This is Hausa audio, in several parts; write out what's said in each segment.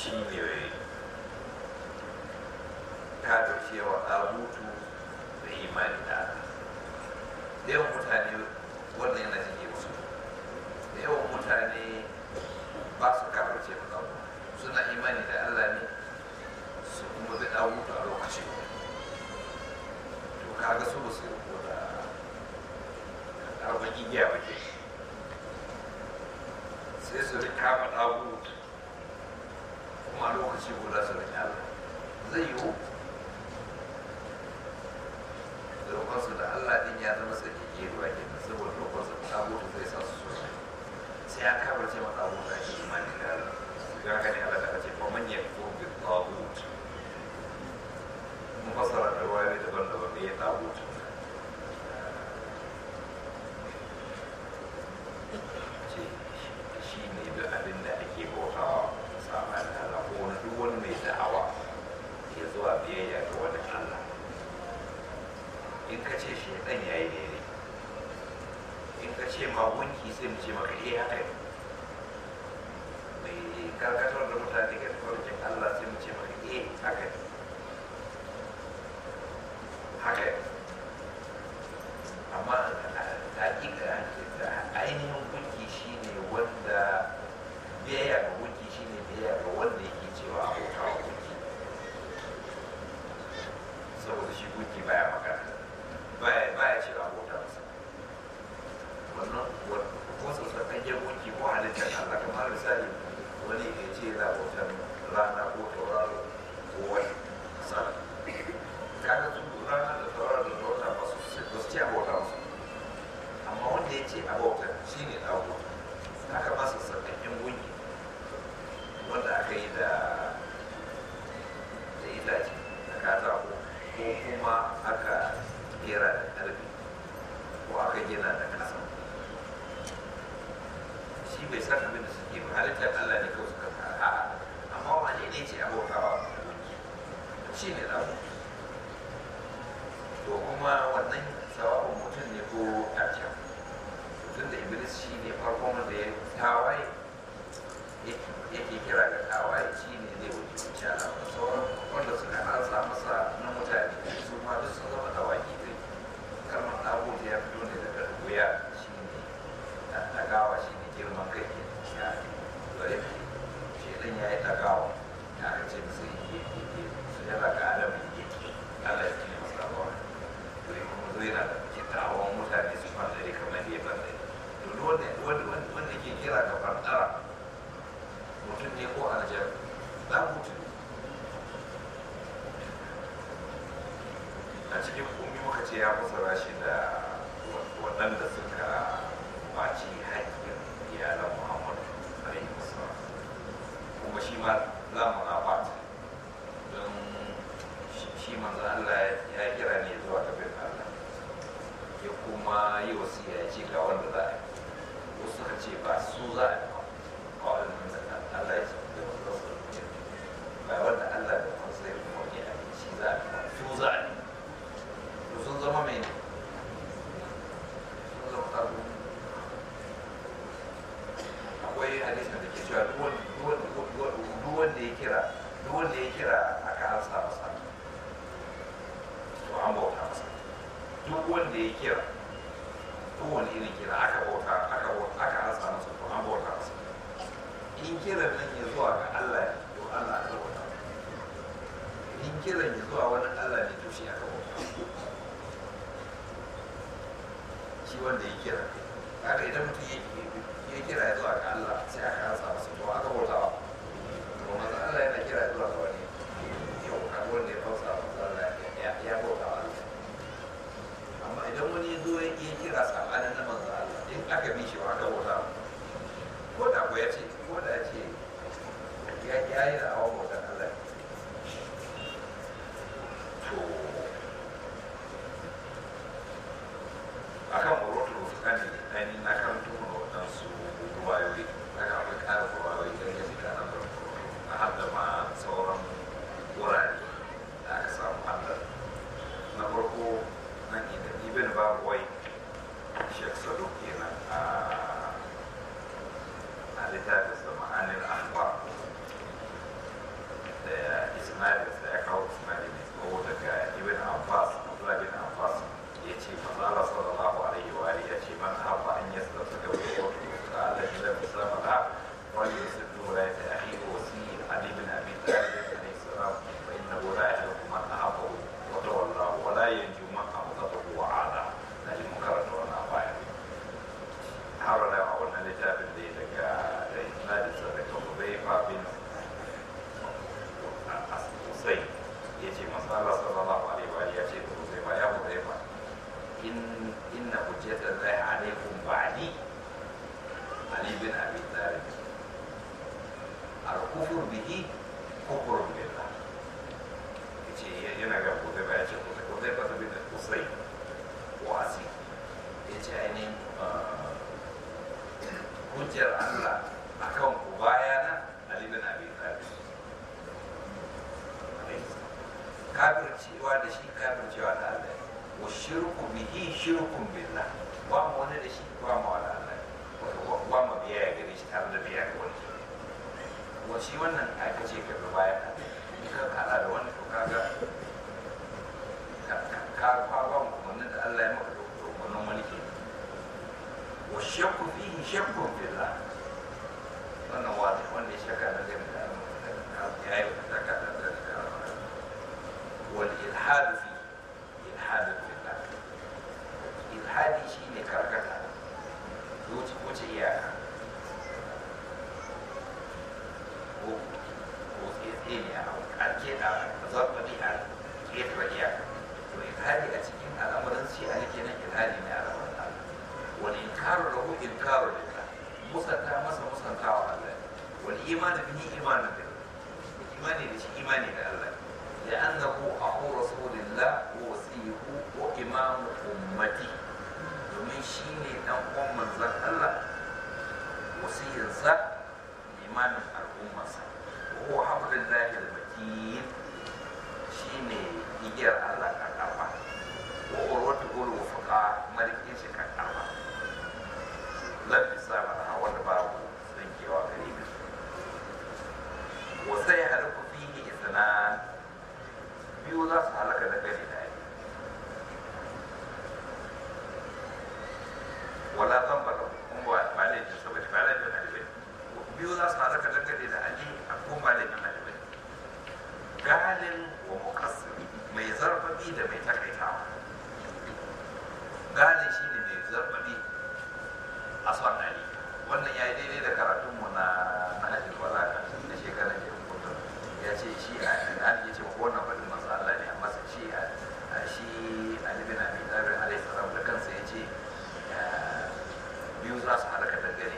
shi ne kafircewa ɗagutu da imani da Allah da yawan mutane wannan yana jike musu da yawan mutane ba su kafirce ma ɗagutu suna imani da Allah ne su kuma da ɗagutu a lokacin to kaga su ba su yi da abin igiya ba ke sai su rika ma ɗagutu kuma a lokaci guda su rika Allah zai yiwu roƙonsu da Allah din ya zama tsakiyye ruwa ke nan saboda roƙonsu da abubuwa zai sa su so sai ya kabar ce mata abubuwa ake imani da Allah ga haka ne Allah ta ce ba man yakfur bi tagut mun fasara da ruwayoyi daban-daban da ya tagut ce shi ne duk abin da ake bautawa sama da Allah ko wani duk wani mai da'awa ya zuwa biyayya ga wani Allah in ka ce shaidan ya yi daidai in ka ce ma gunki sai mu ce maka eh haka ne mai karkatar da mutane ga farkin Allah sai mu ce maka eh haka ne haka ne amma hakika ainihin gunki shine wanda biyayya ga gunki shine biyayya ga wanda yake cewa abokawa gunki saboda shi gunki baya magana baya baya ce abota masa wannan ko su tsakakken gunki ko halittar Allah kamar misali wani ya ce yana bautar rana ko tauraro ko wani misali kaga su rana da tauraro da tauraro ba su ba su ce abota masa amma wanda ya ce abota shi ne ɗago haka ba su tsakakken gunki wanda aka yi da da itace da katako ko kuma aka kera da ƙarfi ko aka gina da ƙasa shi bai san abin da suke ba halittar Allah ne kawai suka fara a'a amma wane ne ce abokawa shi ne ɗago to kuma wannan sawabin mutum ne ko ɗaken mutum da iblis shi ne farkon wanda ya tawaye yake kira ga tawaye shi ne zai wuce wuce ala sauran wanda suka ansa masa na mutane su ma duk sun zama dawaki zai kalmar ɗago ya fito ne daga wuya shi ne ɗagawa shi ne girman kai ke ya zai shi ɗin ya yi ɗagawa ya aka ce masa yi yi su yana ga adam yi yi Allah ya kine masa ɗagawa to yi kuma zai na da kitawan mutane su fandare kamar ya fandare to wanda ke kira ga fandara mutum ne ko aljar za mutum a cikin kumi muka ce ya fasara shi da waɗanda suka baci haƙƙin iyalan muhammadu alaihi wasallam kuma shi ma lamun abat don shi manzo Allah ya kira ne zuwa ga bin Allah ya kuma yi wasiya ya ce ga wanda za a yi wasu suka ce ba su za a yi ba kawai Allah ya ce da wasu ba wanda Allah da wasu ya kuma ne a shi za a yi su za a yi to sun zama mai sun zama abu akwai hadisin da ke cewa duk wanda ya kira duk wanda ya kira aka ansa masa to an bauta masa duk wanda ya kira kowane irin kira aka bauta aka bauta aka ansa masa to an bauta masa in kiran nan ya zuwa ga Allah ne to Allah aka bauta in kiran ya zuwa wani Allah ne to shi aka bauta shi wanda ya kira haka idan mutum ya kira ya zuwa ga Allah sai aka ansa masa to aka bauta wa to manzo Allah yana kira ya zuwa ga wani yau kan wanda ya fausa manzo Allah ya bauta wa Allah amma idan wani ya zo ya kira sabanin na manzo Allah in aka bi shi aka bauta ko da ko ya ce ko da ya ce ya ya yi da awon bautan Allah to akan murotu kan ni na kan tuhu da waɗansu ruwayoyi na kan akwai ƙarin ruwayoyi don ya fita na farko a har da ma sauran wurare da aka samu Allah na farko nan ibn babuwai shek saduk kenan a littafin sa ma'anin akhbar isnadin sa ya kawo isnadi mai tsawo daga ibn abbas abdullah bin abbas ya ce manzo Allah sallallahu alaihi wa alihi ya ce man habba an yasda ta gawo ko ta Allah ya da sama da wani yasdu la ta ahi wa si ali bin abi talib alaihi salam fa innahu la yahluku man ahabba wa tawalla wa la yanju man abghadahu wa ada na ji makaranta wannan baya har da a wannan littafin da ya daga da isnadin sa daga Hudayfa bin Usai ya ce masu Allah sallallahu alaihi wa ya ce da Hudayfa ya Hudayfa in inna hujjata zai alaikum ba'di Ali bin Abi Talib al-kufur bihi kufur billah yace yana ga Hudayfa ya ce Hudayfa bin Usai wasi yace ainihin hujjar Allah a kan ku bayana Ali bin Abi Talib kafircewa da shi kafircewa da Allah wa shirku bihi shirkun billah wa mu wani da shi wa mu wani Allah wa mu biya ya gare shi tare da biya ga wani wa shi wannan aka ce ka bi bayan in ka kala da wani to kaga ka ka ba mu wannan da Allah ya maka da wannan wani ke والشك فيه شك في الله وانا واضح وانا شك انا زي ما والالحاد فيه الحاد في الله الحادي شيء كركتا wuce wuce iyaka ko ko tsaye ne a ƙarke da zarfafi a ƙetare iyaka to ilhadi a cikin al'amuran shi a nake nan ilhadi ne a al'amuran Allah wal inkaru lahu inkaru lillah musanta masa musantawa Allah wal iman bihi iman billah imani da shi imani da Allah لأنه أخو رسول الله ووصيه وإمام أمتي domin shi ne ɗan uwan manzan Allah wasiyinsa limamin al'ummarsa ko hablin lahil matin shi ne igiyar Allah kan ƙarfa wa urwatu ulu fuka marikin shi kan ƙarfa lafi sama da wanda babu tsinkewa gari ne wa sai halaku fihi isnan biyu za su halaka da gari da wala zan ba da kuma ba ne da saboda ba da bin alibai biyu za su halaka dangane da ali a kuma ba da bin alibai galin wa mukassir mai zarfafi da mai takaitawa galin shi ne mai zarfafi a son ali wannan ya yi daidai da karatunmu na na ajin wala na shekarar da ya ya ce shi a ali ya ce ko wannan faɗin masu Allah ne amma shi a shi ali bin abi talib alaihi salam da kansa ya ce biyu za su halaka dangane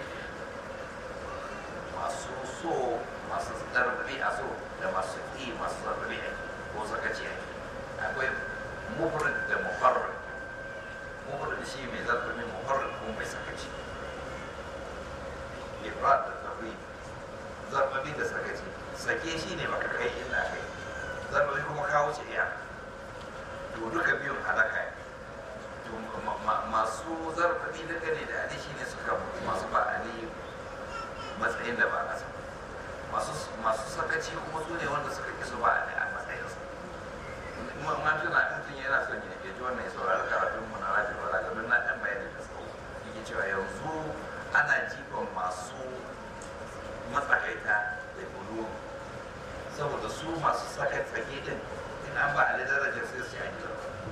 masu so masu zarfi a so da masu ƙi masu zarfi a ko sakaci a akwai mufrid da mufarrid mufrid shi mai zarfi ne mufarrid ko mai sakaci ifrad da zarfi zarfi da sakaci sake shi ne baka kai inda kai zarfi kuma kawo ce iya to duka biyun halaka ne masu zarfafi da gane da ali shine suka masu ba ali matsayin da ba nasa masu sakaci kuma su ne wanda suka ki su ba ali a matsayinsa man tuna mutum yana son ya ji wannan ya saurari karatun mu na rajin wala domin na ɗan bayani da tsawo yake cewa yanzu ana jifan masu matsakaita da bulu saboda su masu saka tsake din in an ba ali darajar sai su yi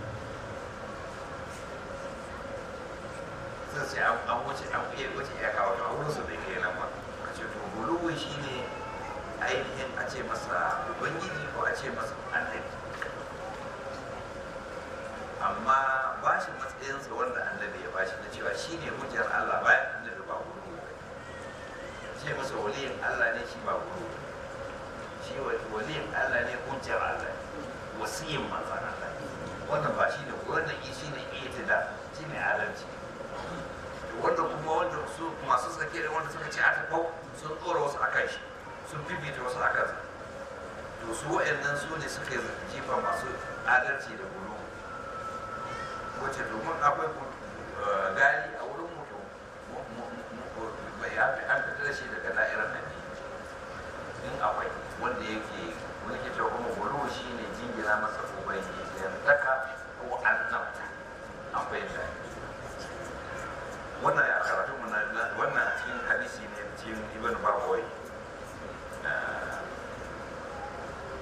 sai sai an wuce an iya wuce ya kawo a wurin su bai kai nan ba ka ce to buluwi shine ainihin a ce masa ubangiji ko a ce masa annabi amma ba shi matsayinsa wanda annabi ya bashi na cewa shine hujjar Allah bayan annabi ba buluwi ba ce masa waliyin Allah ne shi ba buluwi shi waliyin Allah ne hujjar Allah wasiyin manzan Allah wannan ba shi ne wannan shi ne itida shi ne adalci wanda kuma wanda su masu sake da wanda suka ce a tafau sun tsora wasu a kai shi sun bibita wasu a kansa to su wa'annan su ne suka jifa masu adalci da bulu wacce domin akwai gari a wurin mutum an fitar da shi daga da'irar nan in akwai wanda yake wani ke cewa kuma bulu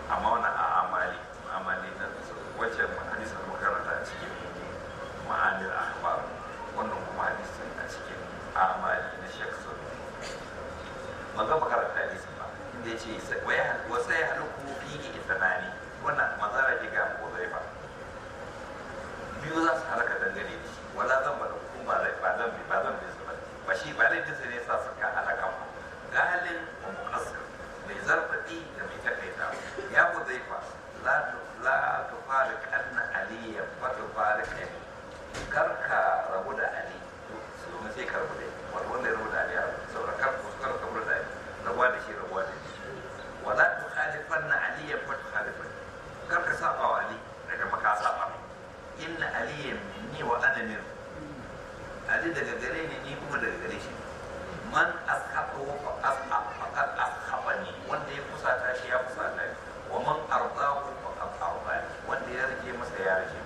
amma wannan a amali amali na wacce hadisin makaranta a cikin ma'anil akhbar wannan kuma hadisin a cikin amali na shek sun ban ga makaranta hadisin ba inda ya ce wasu ya haluku fiye itanani wannan matsala ke ga ko zai ba biyu za su halaka dangane da shi wala zan ba da hukun ba zai ba zan ba zan bin su ba ba shi ba laifin sa ne sa suka halaka ba galin wa muqassir mai zarfadi da mai takaita ya ku zai fa la la tufarik anna aliyya fa tufarik ali kar ka rabu da ali su domin sai ka rabu da wato wanda ya rabu da ali ya saboda kar ku kar ka rabu da ali rabuwa da shi rabuwa da shi wala tukhalifanna aliyya fa tukhalifanna kar ka saba wa ali daga maka saba inna aliyan minni wa ana min ali daga gare ni ni kuma daga gare shi man ashabu fa ashab faqad ashabani wanda ya kusata shi ya kusata ni wa man ardahu faqad ardani wanda ya rike masa ya rike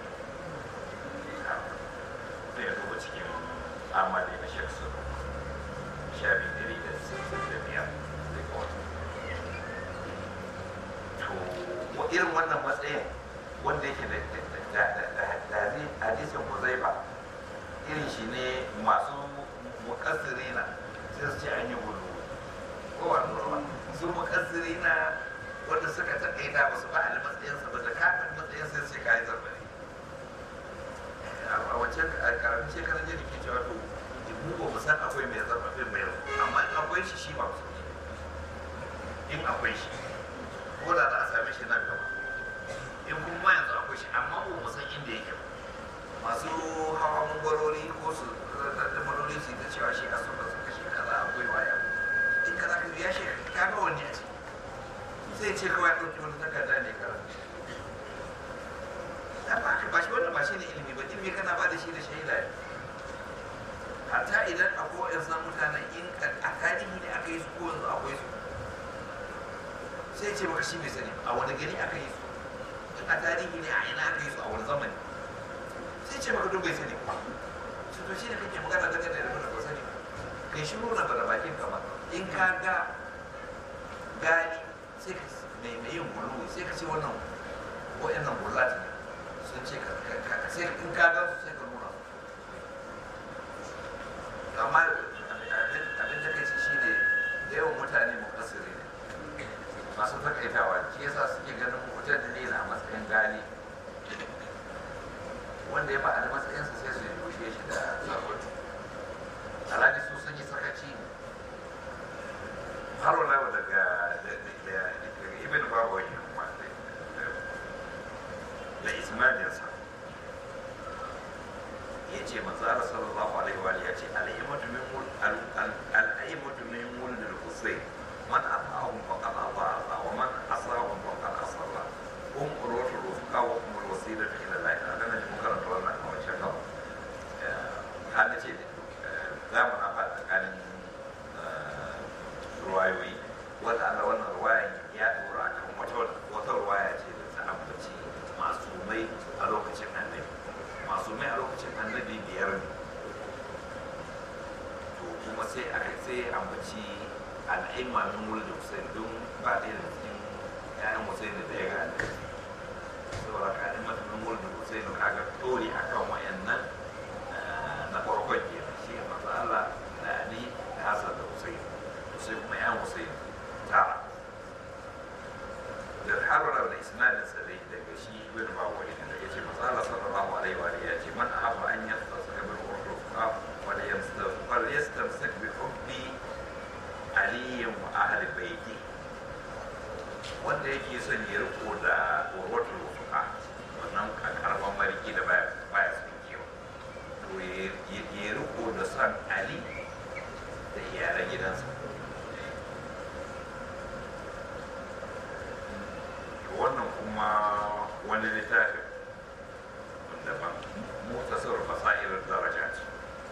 sai ya duba cikin amali na shek su shafi ɗari da sittin da biyar zai ga wata to irin wannan matsayin wanda yake da hadisin huzaifa irin shi ne masu mukassiri na sai su ce an yi gudu ko ba nuna ba su mukassiri na wanda suka taƙaita ba su ba a matsayinsa ba da kafin matsayin sai su ce kayi zarbari a wancan karamin shekarar jirgin ke cewa to mu ba mu san akwai mai zarbafin mai amma in akwai shi shi ba su in akwai shi ko da za a same shi nan gaba in kuma yanzu akwai shi amma ba mu san inda yake ba masu hawa mangwarori ko su da marori su ta cewa shi a suka suka shi kaza akwai waya in kaza ka biya shi ka ga wani a ciki sai ce kawai ya ɗauki wani takarda ne karanta amma ba shi wannan ba shi ne ilimi ba ilimi kana ba da shi da shaida ne hatta idan akwai wa'yansu mutanen in a tarihi ne aka yi su ko yanzu akwai su sai ce maka shi bai sani a wani gari aka yi su in a tarihi ne a ina aka yi su a wani zamani sai ce maka duk bai sani ba su to shi ne kake magana daga da yadda ba sani kai shi nuna ba da bakin kama in ka ga gani sai ka mai mai yin bulu sai ka ce wannan wa'annan bullati ne sun ce ka sai in ka ga su sai ka nuna amma abin da kai shi ne da yawan mutane mukassiri ne masu takaitawa shi yasa suke ganin mutum da ne na matsayin gani wanda ya faɗa matsayinsa sai su yoshe shi da sabon alhaji su sun yi sakaci har wala daga ibn babu wani kuma da ismailiyarsa ya ce manzara sallallahu alaihi wa ya ce al'aimatu min mul al'aimatu min mul da husayn man ata'ahum faqad ata'a wa man asahum faqad asalla hum urwatul rufqa wa hum alwasilatu ila Allah ta'ala na mun karanta wannan a wancan gaba har ce za mu na faɗa tsakanin ruwayoyi wanda Allah wannan ruwayan ya dora kan wata wata ruwaya ce da ta ambaci masumai a lokacin annabi masumai a lokacin annabi biyar ne to kuma sai aka sai ambaci al'aima min wulda Hussein don ba ɗaya da cikin ƴaƴan Hussein da ya ga annabi saboda ka al'aima min wulda Hussein kaga tori akan wayannan na farkon kenan shi manzo Allah da Ali da Hassan da Hussein sai kuma ƴaƴan Hussein tara da harwara da isnadin sa dai daga shi ibn Bawali da yace manzo Allah sallallahu alaihi wa alihi yace man ahabba an yastasa bil urdu fa wala yastasa fal yastamsik bi hubbi ali wa ahli baiti wanda yake son ya riko da urwatul fuqa wannan karban mariki da baya baya son kewa to ya riko da son ali da iyalan gidansa wannan kuma wani littafi daban mutasar fasairar daraja ce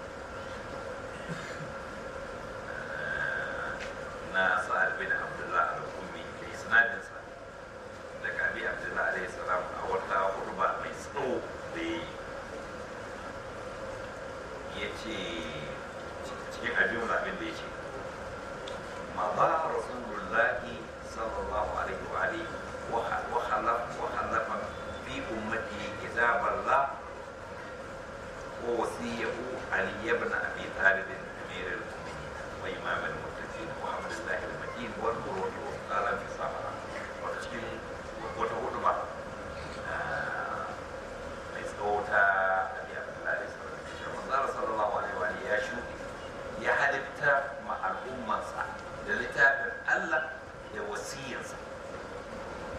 na sa'ad bin abdullah al-ummi da isnadinsa daga abi abdullah alaihi salam a wata hurba mai tsawo da ya ce cikin abin abin da ya ce ma ba rasulullahi sallallahu alaihi wa alihi wa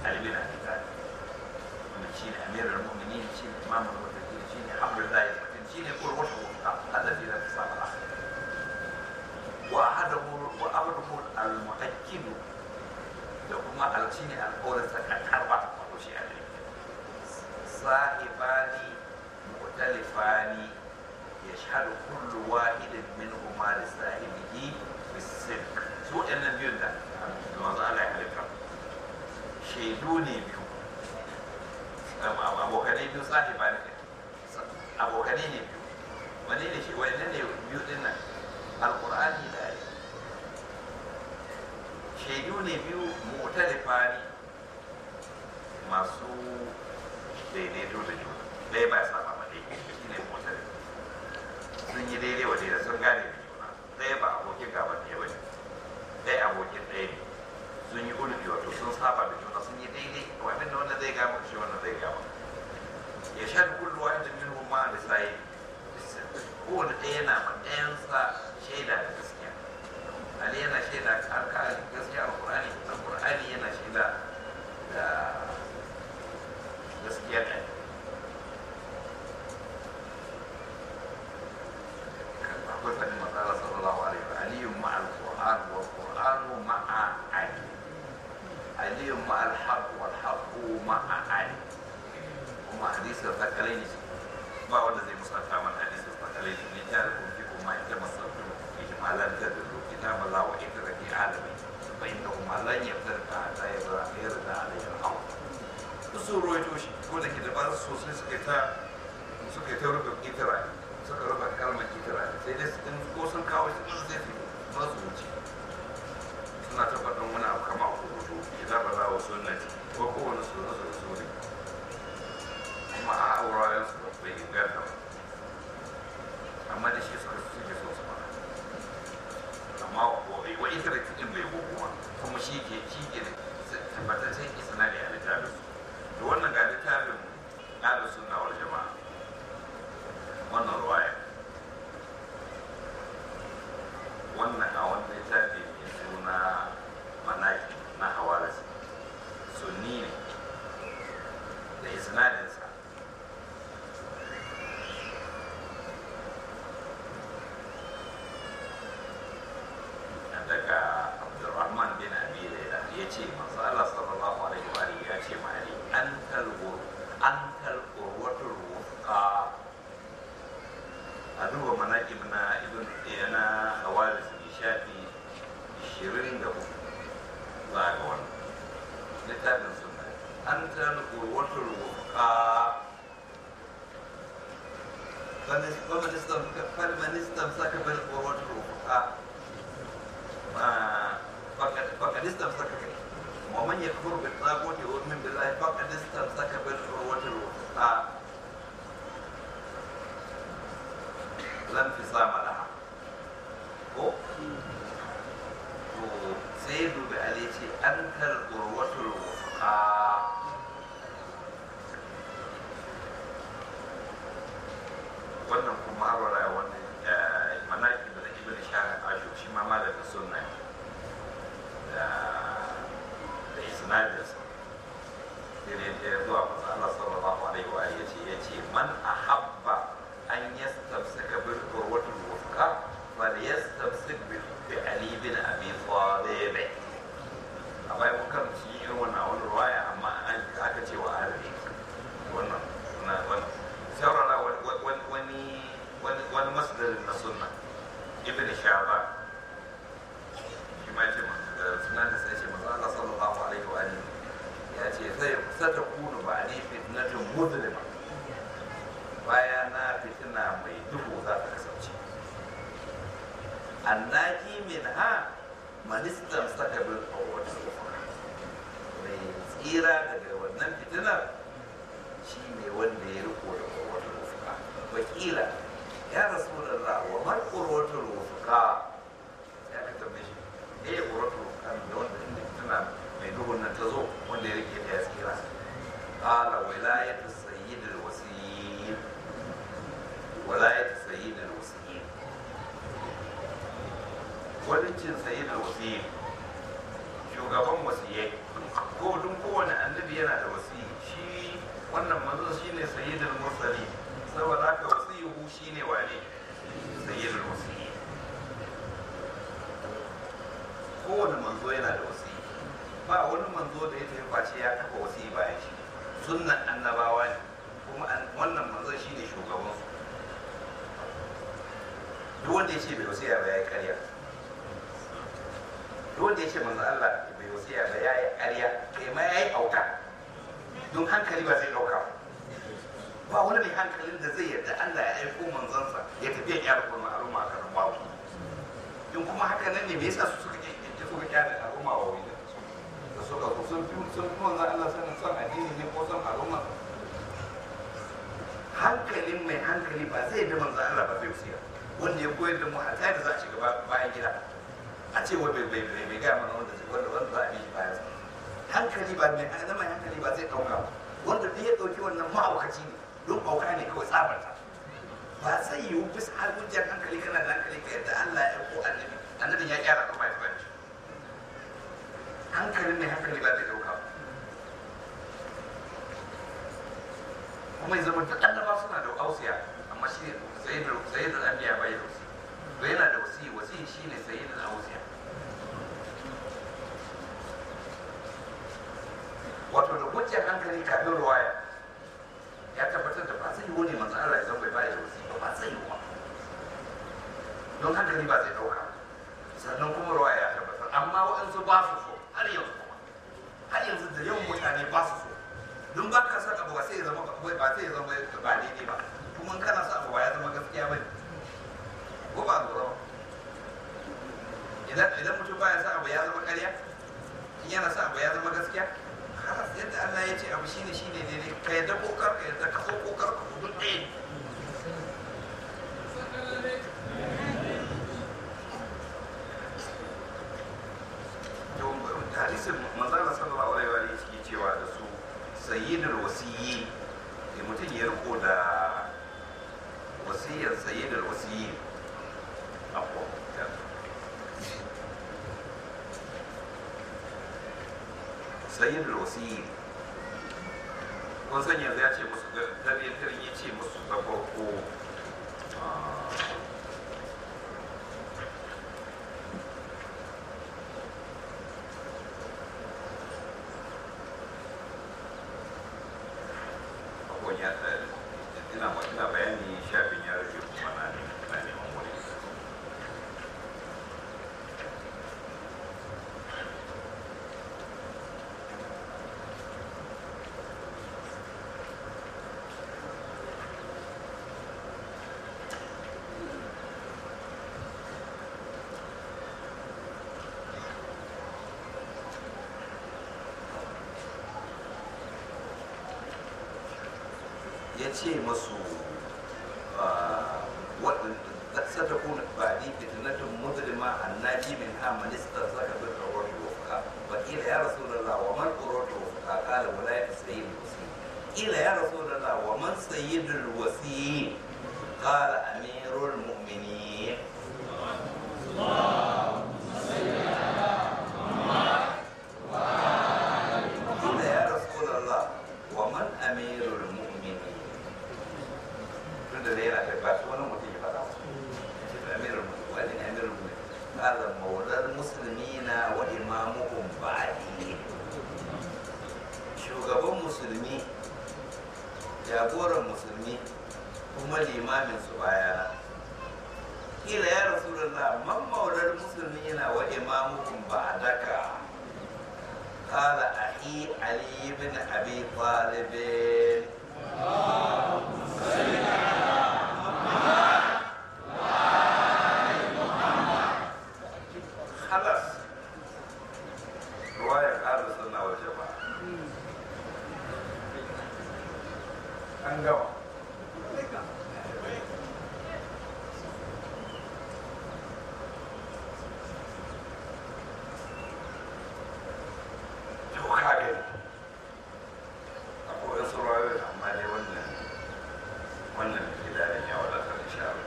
Ali bin Abi Talib wanda shi ne amirul mu'minin shi ne imamul muttaqin shi ne hamdulillahi mutum shi ne qurwatu alladhi la tusaba wa ahadahu wa ahaduhu al-mu'akkid da kuma al-shi ne alƙawarin sakankarwa wato shi Ali sahibani mu'talifani يشهد كل واحد منهما لصاحبه بالصدق su ɗannan biyun da manzo Allah ya halitta shaidu ne biyu abokanai biyu sahiba ne abokanai ne biyu wani ne shi wani ne biyu din nan alqur'ani da ayi shaidu ne biyu mu'talifa ne masu daidaito da juna ɗaya ba sa ba ɗaya shi ne mu'talifa sun yi daidai wa daidai sun gane da juna ɗaya ba abokin gaban ɗaya ba ne ɗaya abokin ɗaya ne sun yi ulfi wato sun saba da juna sun yi daidai wani da wanda zai gama shi wanda zai gama ya sha da kullu wahid min huma da sai kowane ɗaya yana ma ɗayansa shaida da gaskiya ali yana shaida har ka gaskiya alqur'ani alqur'ani yana shaida da gaskiya ɗaya akwai faɗin matsala sallallahu alaihi wa aliyu ma al-qur'an wa qur'anu ma'a ali aliyu ma al-haq wal haqu ma'a ali kuma hadisi da takalai ne ba wanda zai musanta mana hadisi da takalai ne ta da kuma fi kuma ita masarfu ihmalan da da kitab Allah wa ita da ke alami fa inna huma lan yaftarqa ta yara yarda alayhi al-haq su ruwaito shi ko da ke da ba sosai suka ta suka ta rubuta itira suka rufe kalmar kitira sai dai sun ko sun kawo shi sun zai fi ba su wuce suna ta faɗin wani abu kama a kurutu idan ba za wa sunnati ko kowane su nasu da suri kuma a aurayen su bai inganta ba amma da shi suka suke so su fara amma wa ita da cikin bai gogowa kuma shi ke shi ke tabbataccen isnadi a littafin su da wannan ga littafin ahlus sunna wal jama'a wannan ruwaya wannan a wani littafi mai suna manaki na hawalas sunni ne da isnadinsa daga abdurrahman bin abi laila ya ce masu allah sallallahu alaihi wa alihi ya ce ma ali an talgur an talgur wata ruwa a duba manaƙib na ibn na hawalis bi shafi 24 za ga wannan littafin sunna an ta qurwatul wuqa فمن استمسك بالقروة الوثقى فقد فقد استمسك به ومن يكفر بالطاغوت ويؤمن بالله فقد استمسك بالقروة الوثقى لا انفصام لها ko to sai dubi ali ce an kal urwatul wufa wannan kuma har wala wannan manaki da ibn shahar ashu shi ma malamin sunna da da isnadinsa sai da ya zuwa kusa Allah sallallahu alaihi wa alihi yace yace man ahabba an yastamsaka bil urwatul wuthqa fal yastamsik bil bi ali bin abi talib a bai mun kan shi irin wannan wani ruwaya amma an aka ce wa arabi wannan na wannan saurara wani wani wani masdarin na sunna ibn shaban shi ma ce sunan da sai ce manzo Allah sallallahu alaihi wa alihi ya ce sai satakunu ba ne fitnatun muzlima baya na fitina mai duhu za ta kasance annaki min ha manistan saka bil qawwati mai tsira daga wannan fitinar shi ne wanda ya riko da qawwatul wufuka wakila ya rasulullah wa mal qawwatul wufuka ya ka tambaye shi eh qawwatul wufuka da wanda inda fitina mai duhun nan ta zo wanda ya rike ta ya tsira qala wilayatu sayyidil wasiy wilayatu sayyidil wasiy walicin sayyidil wasiy shugaban wasiyai ko dun ko kowane annabi yana da wasiyi shi wannan manzo shine sayyidul mursali saboda haka wasiyuhu shine wane sayyidul wasiyi kowane manzo yana da wasiyi ba wani manzo da ya tafi face ya kafa wasiyi bayan shi sunnan annabawa ne kuma wannan manzo shine shugaban su duk wanda ya ce bai wasiya ba ya yi karya duk wanda ya ce manzo Allah bai wasiya ba ya yi karya kai ma ya yi auka don hankali ba zai ɗauka ba wani mai hankalin da zai yarda Allah ya aiko manzansa ya tafi ya kyara kuma al'umma a karin babu in kuma haka nan ne me yasa su suka ƙi suka kyara al'umma wa wani da suka so sun fi sun fi manzan Allah sanin son addini ne ko son al'umma hankalin mai hankali ba zai bi manzan Allah ba zai wasiya wanda ya koyar da mu a da za a shiga bayan gida a ce wai bai bai bai gaya mana wanda wanda wanda za a bi shi bayan hankali ba mai zama hankali ba zai ɗauka wanda duk ya ɗauki wannan ma'aukaci ne don ɓauka ne kawai tsabarta ba zai yiwu bisa har hujjar hankali kana da hankali ka yadda Allah ya ko annabi annabin ya kyara kuma ya bayan hankalin mai hankali ba zai ɗauka kuma ya zama duk annaba suna da ausiya amma shi ne sayyidul anbiya bai da wasi to yana da wasi wasi shine sayyidul ausiya wato da hujjar hankali kafin ruwaya ya tabbatar da ba zai yi wani manzo Allah ya zama bai bayar da wasi ba ba zai yi wa don hankali ba zai dauka sannan kuma ruwaya ya tabbatar amma waɗansu ba su so har yanzu kuma har yanzu da yawan mutane ba su so don ba ka san abu ba sai ya zama ba sai ya zama ba daidai ba kuma kana sa abu ba ya zama gaskiya bane ko ba lura ba idan idan mutum baya sa abu ya zama ƙarya in yana sa abu ya zama gaskiya halas yadda Allah ya ce abu shine shine daidai ka yadda ko kar ka yadda ka so ko kar ka duk ɗaya to hadisin manzala sallallahu alaihi wa alihi yake cewa da su sayyidul wasiyyi da mutum ya riko da wasiyar sayyidul wasiyyi abuwa sayyidul wasiyyi kun san yanzu ya ce musu gargarin ya ce musu da farko abubuwan ya ina ina bayani shafin ya rufe kuma na na neman wani ya ce masu ستكون بعدي فتنة مظلمة الناجي منها من استرزق بالقرآن وفقا وقيل يا رسول الله وما القرآن وفقا قال ولاية سيد الوسيم قيل يا رسول الله ومن سيد الوسيم قال أمير المؤمنين قيل يا رسول الله ومن أمير المؤمنين tunda dai yana da ba su wani mutum ya faɗa wa ce da amirar mutum wani ne amirar mutum kala maular musulmina wa imamuhum ba'di shugaban musulmi jagoran musulmi kuma limamin su bayana kila ya rasulullah man maular musulmina wa imamuhum ba'daka قال أخي علي بن أبي طالب خلاص رواية أهل السنة والجماعة an gama to ka gani akwai wasu rayoyi amma dai wannan wannan gidanen ya wadatar insha Allah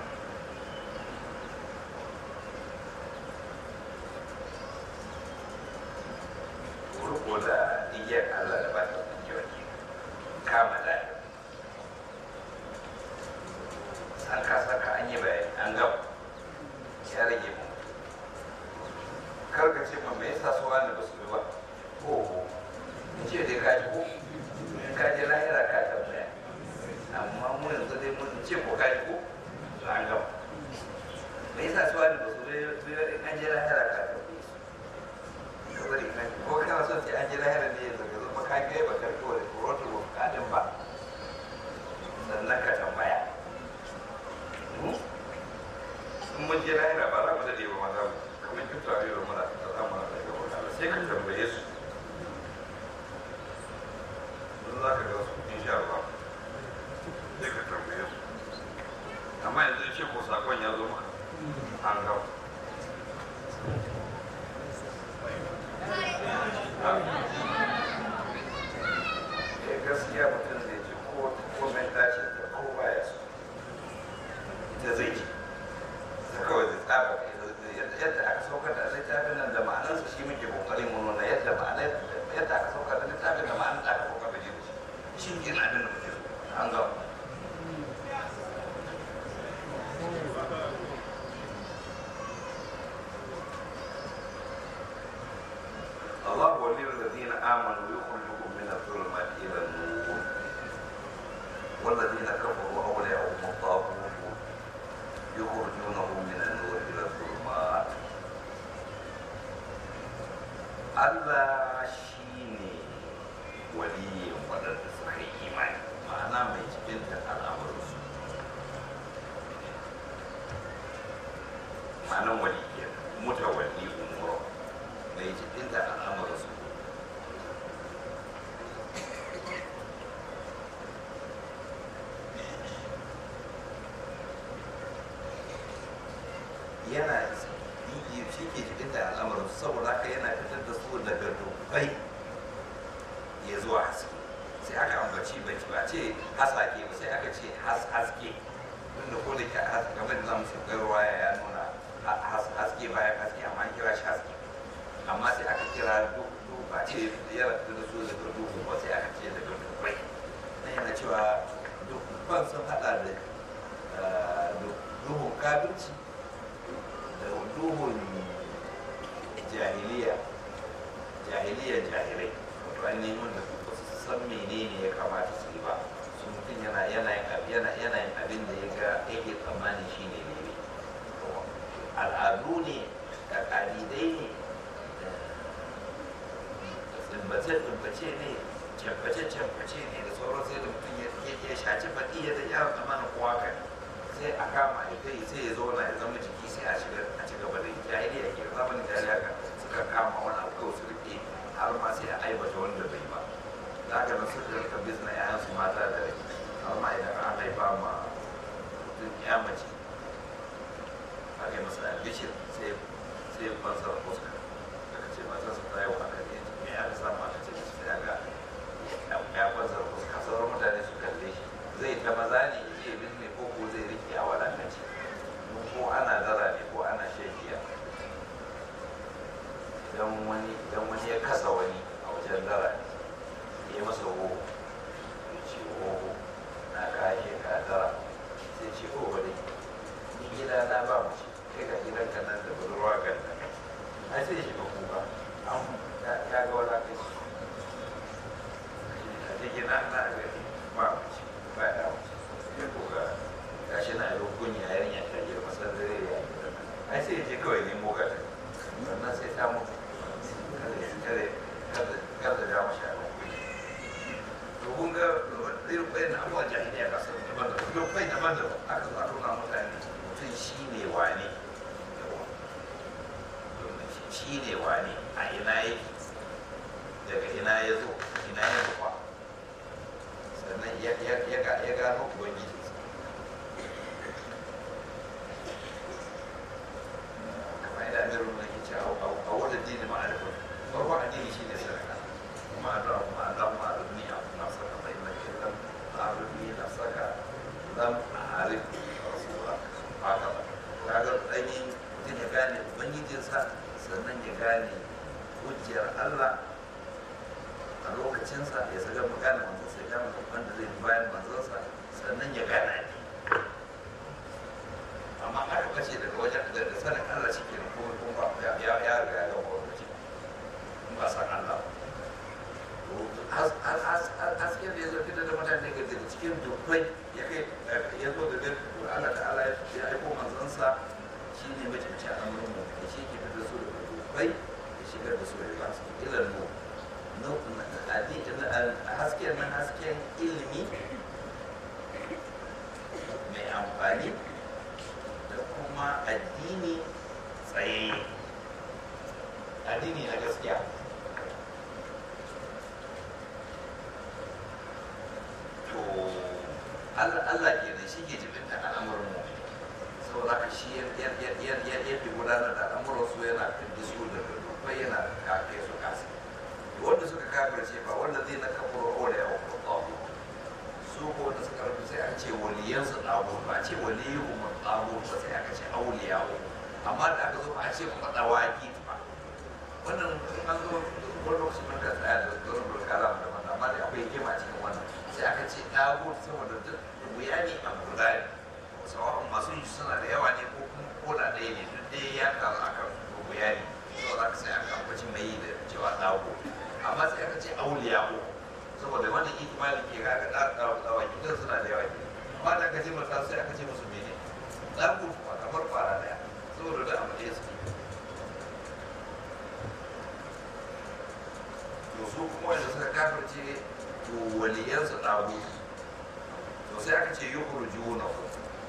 riko da igiyar Allah kaji ko kaji lahira ka tambaya amma mu yanzu dai mun ce ko kaji ko an gama me yasa su wani ba su bai bai an je lahira ka tambaye su saboda kan ko kana son sai an je lahira ne yanzu ka zama ka kai ba karko da kurotu ba kadin ba sannan ka tambaya in mun je lahira ba za mu dade ba maza mu kamar kin tare da muna da za mu da gaba Allah sai ka tambaye su don za ka ga su insha Allah sai ka tambaye su amma yanzu ce ko sakon ya zo maka an gaba Eh, gaskiya mutum zai ji ko komai tashin da ko baya so ita zai ji ta kawai zai tsaba yadda aka saukar da littafin nan da ma'anarsa shi muke kokarin mu nuna yadda ma'anar yadda aka saukar da littafin da ma'anar da aka saukar da shi da shi shi ke na abin da muke so an gama الله ولي الذين آمنوا يخرجهم من الظلمات إلى النور والذين كفروا أولياءهم الطاغوت يخرجونه من النور إلى الظلمات Allah shi ne waliyin waɗanda suka yi imani ma'ana mai cikin da al'amuransu ma'anan waliyyar mutawalli umuro mai cikin da al'amuransu yana yi shi ke cikin da al'amuran saboda haka yana fitar da su daga dubbai ya zuwa haske sai aka ambaci bai ba ce hasake ba sai aka ce haske wanda ko da ke game da zamu shigar waya ya nuna haske bayan haske amma an kira shi haske amma sai aka kira duhu ba ce ya rabu da su daga duhu ba sai aka ce daga dubbai na yana cewa dubban sun hada da duhun kabirci da duhun jahiliya jahiliya jahilai wato an neman da ba su san menene ya kamata su yi ba su mutum yana yana yana yana yin abin da ya ga yake tsammani shine ne al'adu ne da kalidai ne tsimbace tsimbace ne camface camface ne da sauran sai da mutum ya shaci faɗi ya da ya tsammanin kowa kai sai a kama a kai sai ya zauna ya zama jiki sai a shiga a ci gaba da jahiliya ke zamanin jahiliya ka suka kama wani abu kawai su rike har ma sai a aibata wanda bai ba da haka nan suka rika bizna yayan su mata da rai har ma idan an haifa ma mutum ya mace a kai masa albishir sai sai fansar fuska aka ce mata su ta yi wa aka ne me aka samu aka ce sai aka ya fansar fuska sauran mutane su kalle shi zai ta maza ne ya je bizne ko ko zai rike a wadannan ko ana dara ne ko ana shan giya idan wani idan wani ya kasa wani a wajen dara ne ya masa ho ya ce ho na kashe ka dara sai ce ho wani ni gida na ba mu ce kai ka gidan ka nan da budurwa kan nan ai sai shi ba kuka an ya ga wala kai shi a cikin na na gani ba mu ce ba ya mu ce ya kuka gashi na yi kunya yarinya ta girma san dare ya yi ai sai ya je kawai nemo gata sannan sai ta mutu kada da mu sha to kun ga irin bayan abuwa jahiliya ka san daban da duk bai daban da aka zo a nuna mutane mutum shi ne wane shi ne wane a ina yake daga ina ya zo ina ya zuwa sannan ya gano ubangiji kamar yadda amirin mulki ke cewa a wadda dini ma'arifin farko addini shi ne sadaka kuma Allah kuma Allah ma arubni a na saka bai na ke lam arubni na saka lam arif rasula haka ba kaga dani mutum ya gane ubangijinsa sannan ya gane hujjar Allah a lokacinsa ya saka magana manzon sai ya mutum wanda zai bi bayan manzonsa sannan ya gane ne amma aka bace daga wajen da sanin Allah shi ke kuma kuma ya ya riga ya gama wani ba san Allah hasken da ya zo fitar da mutane daga cikin dubbai ya kai ya zo daga Allah ta'ala ya aiko manzansa shi ne mace mace a amurin mu da shi ke fitar su daga dubbai ya shigar da su da ba su ilan mu hasken nan hasken ilimi mai amfani da kuma addini tsaye addini na gaskiya to Allah ke da shi ke jibin da al'amuran mu saboda ka shi ya fi gudanar da al'amuran su yana fi su da dubbai yana kafe su kasa wanda suka kafirce ba wanda zai na kafuro aure ya wakil tsawo su ko wanda suka rufe sai an ce waliyansu tsawo ba a ce waliyu umar tsawo ba sai aka ce auliya amma da aka zo ba a ce kuma tsawaki ba wannan an zo wani lokaci mun ka tsaya da zuwa kalam da wannan amma da akwai hikima cikin wannan sai aka ce ɗago saboda duk wuya ne a guda ne sawa'un masu yi suna da yawa ne ko kuma koda ɗaya ne duk dai ya karu a kan wuya ne saboda aka sai aka ambaci mai da cewa ɗago amma sai aka ce auliya ko saboda wannan ikimali ke ga aka ɗawa gidan suna da yawa ne amma da aka ce mata sai aka ce musu mene ɗago ba kamar fara ɗaya saboda da abu ɗaya suke to su kuma wanda suka kafirce to waliyansu ɗago to sai aka ce yukur juna ku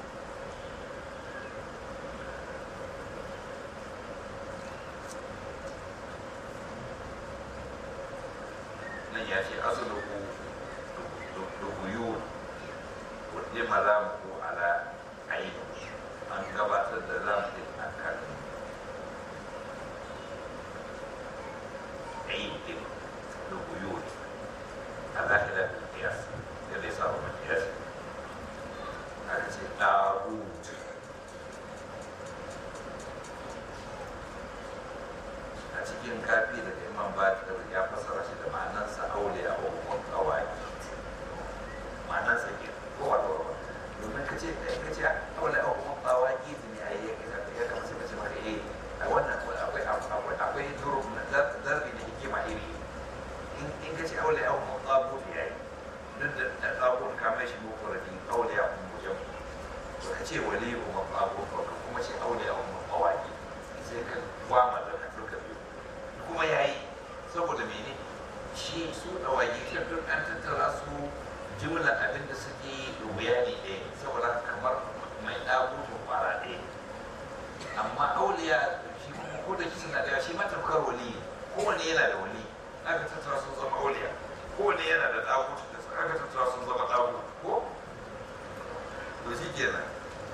nan ya ce asuluku da huyu wadda malamu ko ala aini an gabatar da zamu a kan aini da huyu على خلاف القياس الذي صار من القياس هذا طاغوت a cikin kafi da imam bakir ya fasara shi da ma'anarsa auliya wa kuma kawai ma'anarsa ke kowa da kowa domin ka ce ka ce auliya wa kuma kawai gizi ne a yi ya kama sai ka ce maka eh a wannan akwai akwai akwai zuruf na zarbi da hikima iri in ka ce auliya wa kuma tsagut ya yi duk da tsagut ka mai shi mufuradi auliya wa kuma mujan to ka ce wali wa kuma tsagut ka kuma ce auliya wa kuma kawai sai ka gwama da ka duka biyu kuma ya yi saboda mene shi su ɗawagi ta duk an tattara su jimlar abin da suke wuya ne ɗaya saboda kamar mai ɗagutu kwara ɗaya amma auliya shi kuma ko da shi suna ɗaya shi matafkar wali kowane yana da wali aka tattara sun zama auliya kowane yana da ɗagutu da aka tattara sun zama ɗagutu ko to shi kenan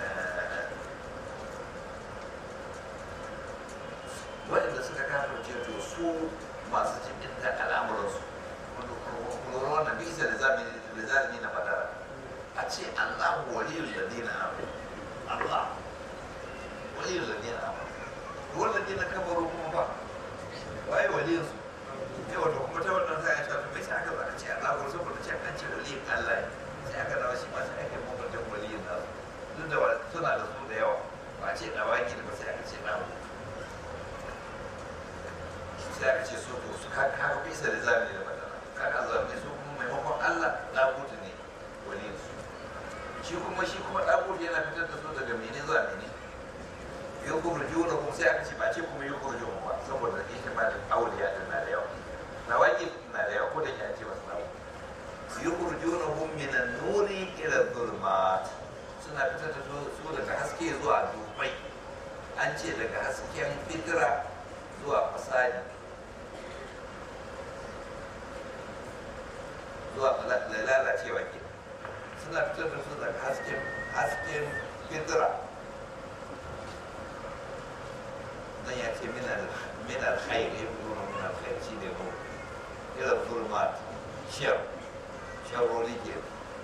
waɗanda suka kafirce to su masu cikin da al'amuransu lura wannan bisa da zalimi na fadara a ce Allah waliyul ladina amanu Allah waliyul ladina amanu wal ladina kafaru kuma ba waye waliyul su sai wato kuma ta wannan sai ya shafi mai sai aka zaka ce Allah ko saboda ce an ce waliyin Allah ne sai aka dawo shi ma sai aka yi mabantan waliyin nasu duk da suna da su da yawa ba ce dawaki da ba sai aka ce namu sai aka ce so to su haka bisa da zami da madara kaga zami su kuma maimakon Allah dagutu ne wani su shi kuma shi kuma dagutu yana fitar da su daga mene zuwa mene yau kuma juna kuma sai aka ce ba ce kuma yau kuma juna ba saboda ita ma da auliya din na da yawa na waƙi na da yawa ko da ke ce masu nawa yukhrijuna hum min an-nuri ila adh-dhulumat suna fitar da su daga haske zuwa dubai an ce daga hasken fitira zuwa fasadi zuwa lalacewa ke suna fitar da su daga hasken hasken fitira dan ya ce minar khair ya fi nuna minar khair shi ne mu irin zulmat shiyar sharroli ke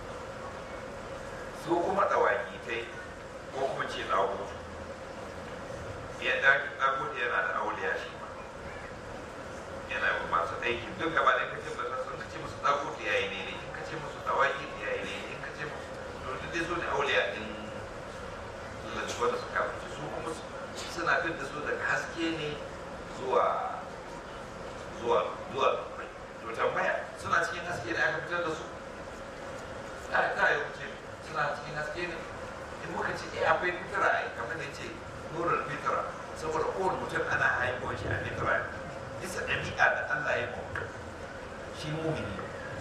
su kuma ɗawaki tai ko kuma ce ɗagutu ya ɗagutu yana da auliya shi ma yana yi masu aiki duk gaba da kace ba sun kace musu ɗagutu yayi ne ne in kace musu ɗawaki yayi ne in kace musu to duk dai su ne auliya din lalzuwa da suka fice su kuma suna fit da su daga haske ne zuwa zuwa zuwa to tambaya suna cikin aka fitar da su ta ta yi wuce suna cikin haske ne in muka ce eh akwai fitira ai kamar da ce nurar fitira saboda kowane mutum ana haihuwar shi a fitira bisa ɗabi'a da Allah ya mu shi mumini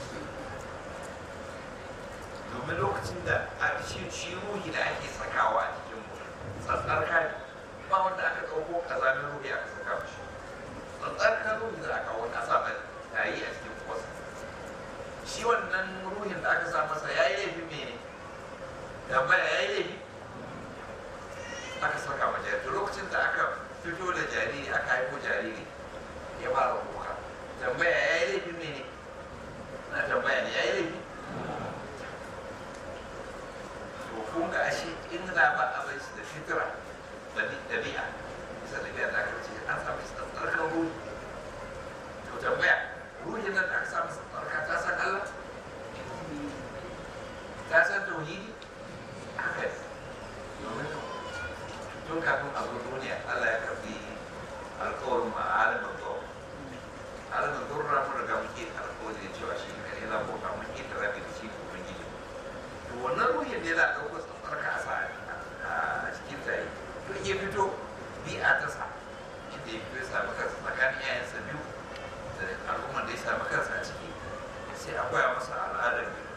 domin lokacin da a shi shi ruhi da ake sakawa a cikin mu tsantsar kai ba wanda aka ɗauko kazamin ruhi aka saka shi tsantsar kan ruhi da aka wani asa mai yayi a cikin kwasa shi wannan ruhin da aka sa masa ya yi laifin mene tambaya ya yi laifi aka saka ma jariri lokacin da aka fito da jariri aka haifo jariri ya fara kuka tambaya ya yi laifin mene na tambaya ne ya yi laifi to kun ga ashe in na ba a bai shi da fitira dabi'a bisa dabi'a da aka ce an samu tsarkar ruhi to tambaya ruhin nan da aka samu tsarka ta san Allah ta san tauhidi haka ne domin tun kafin a zo duniya Allah ya karbi alkawarin ma alamin zuwa alamin zurra mun riga muke alkawari da cewa shi ne yana bauta mun ke tara da shi ko mun gidi to wannan ruhin ne za a ɗauko tsarka a sa a cikin tare to in ya fito bi'a ta sa inda ya fito ya sami kansa tsakanin yayansa biyu da al'ummar da ya sami kansa a ciki sai a koya masa al'adar biyu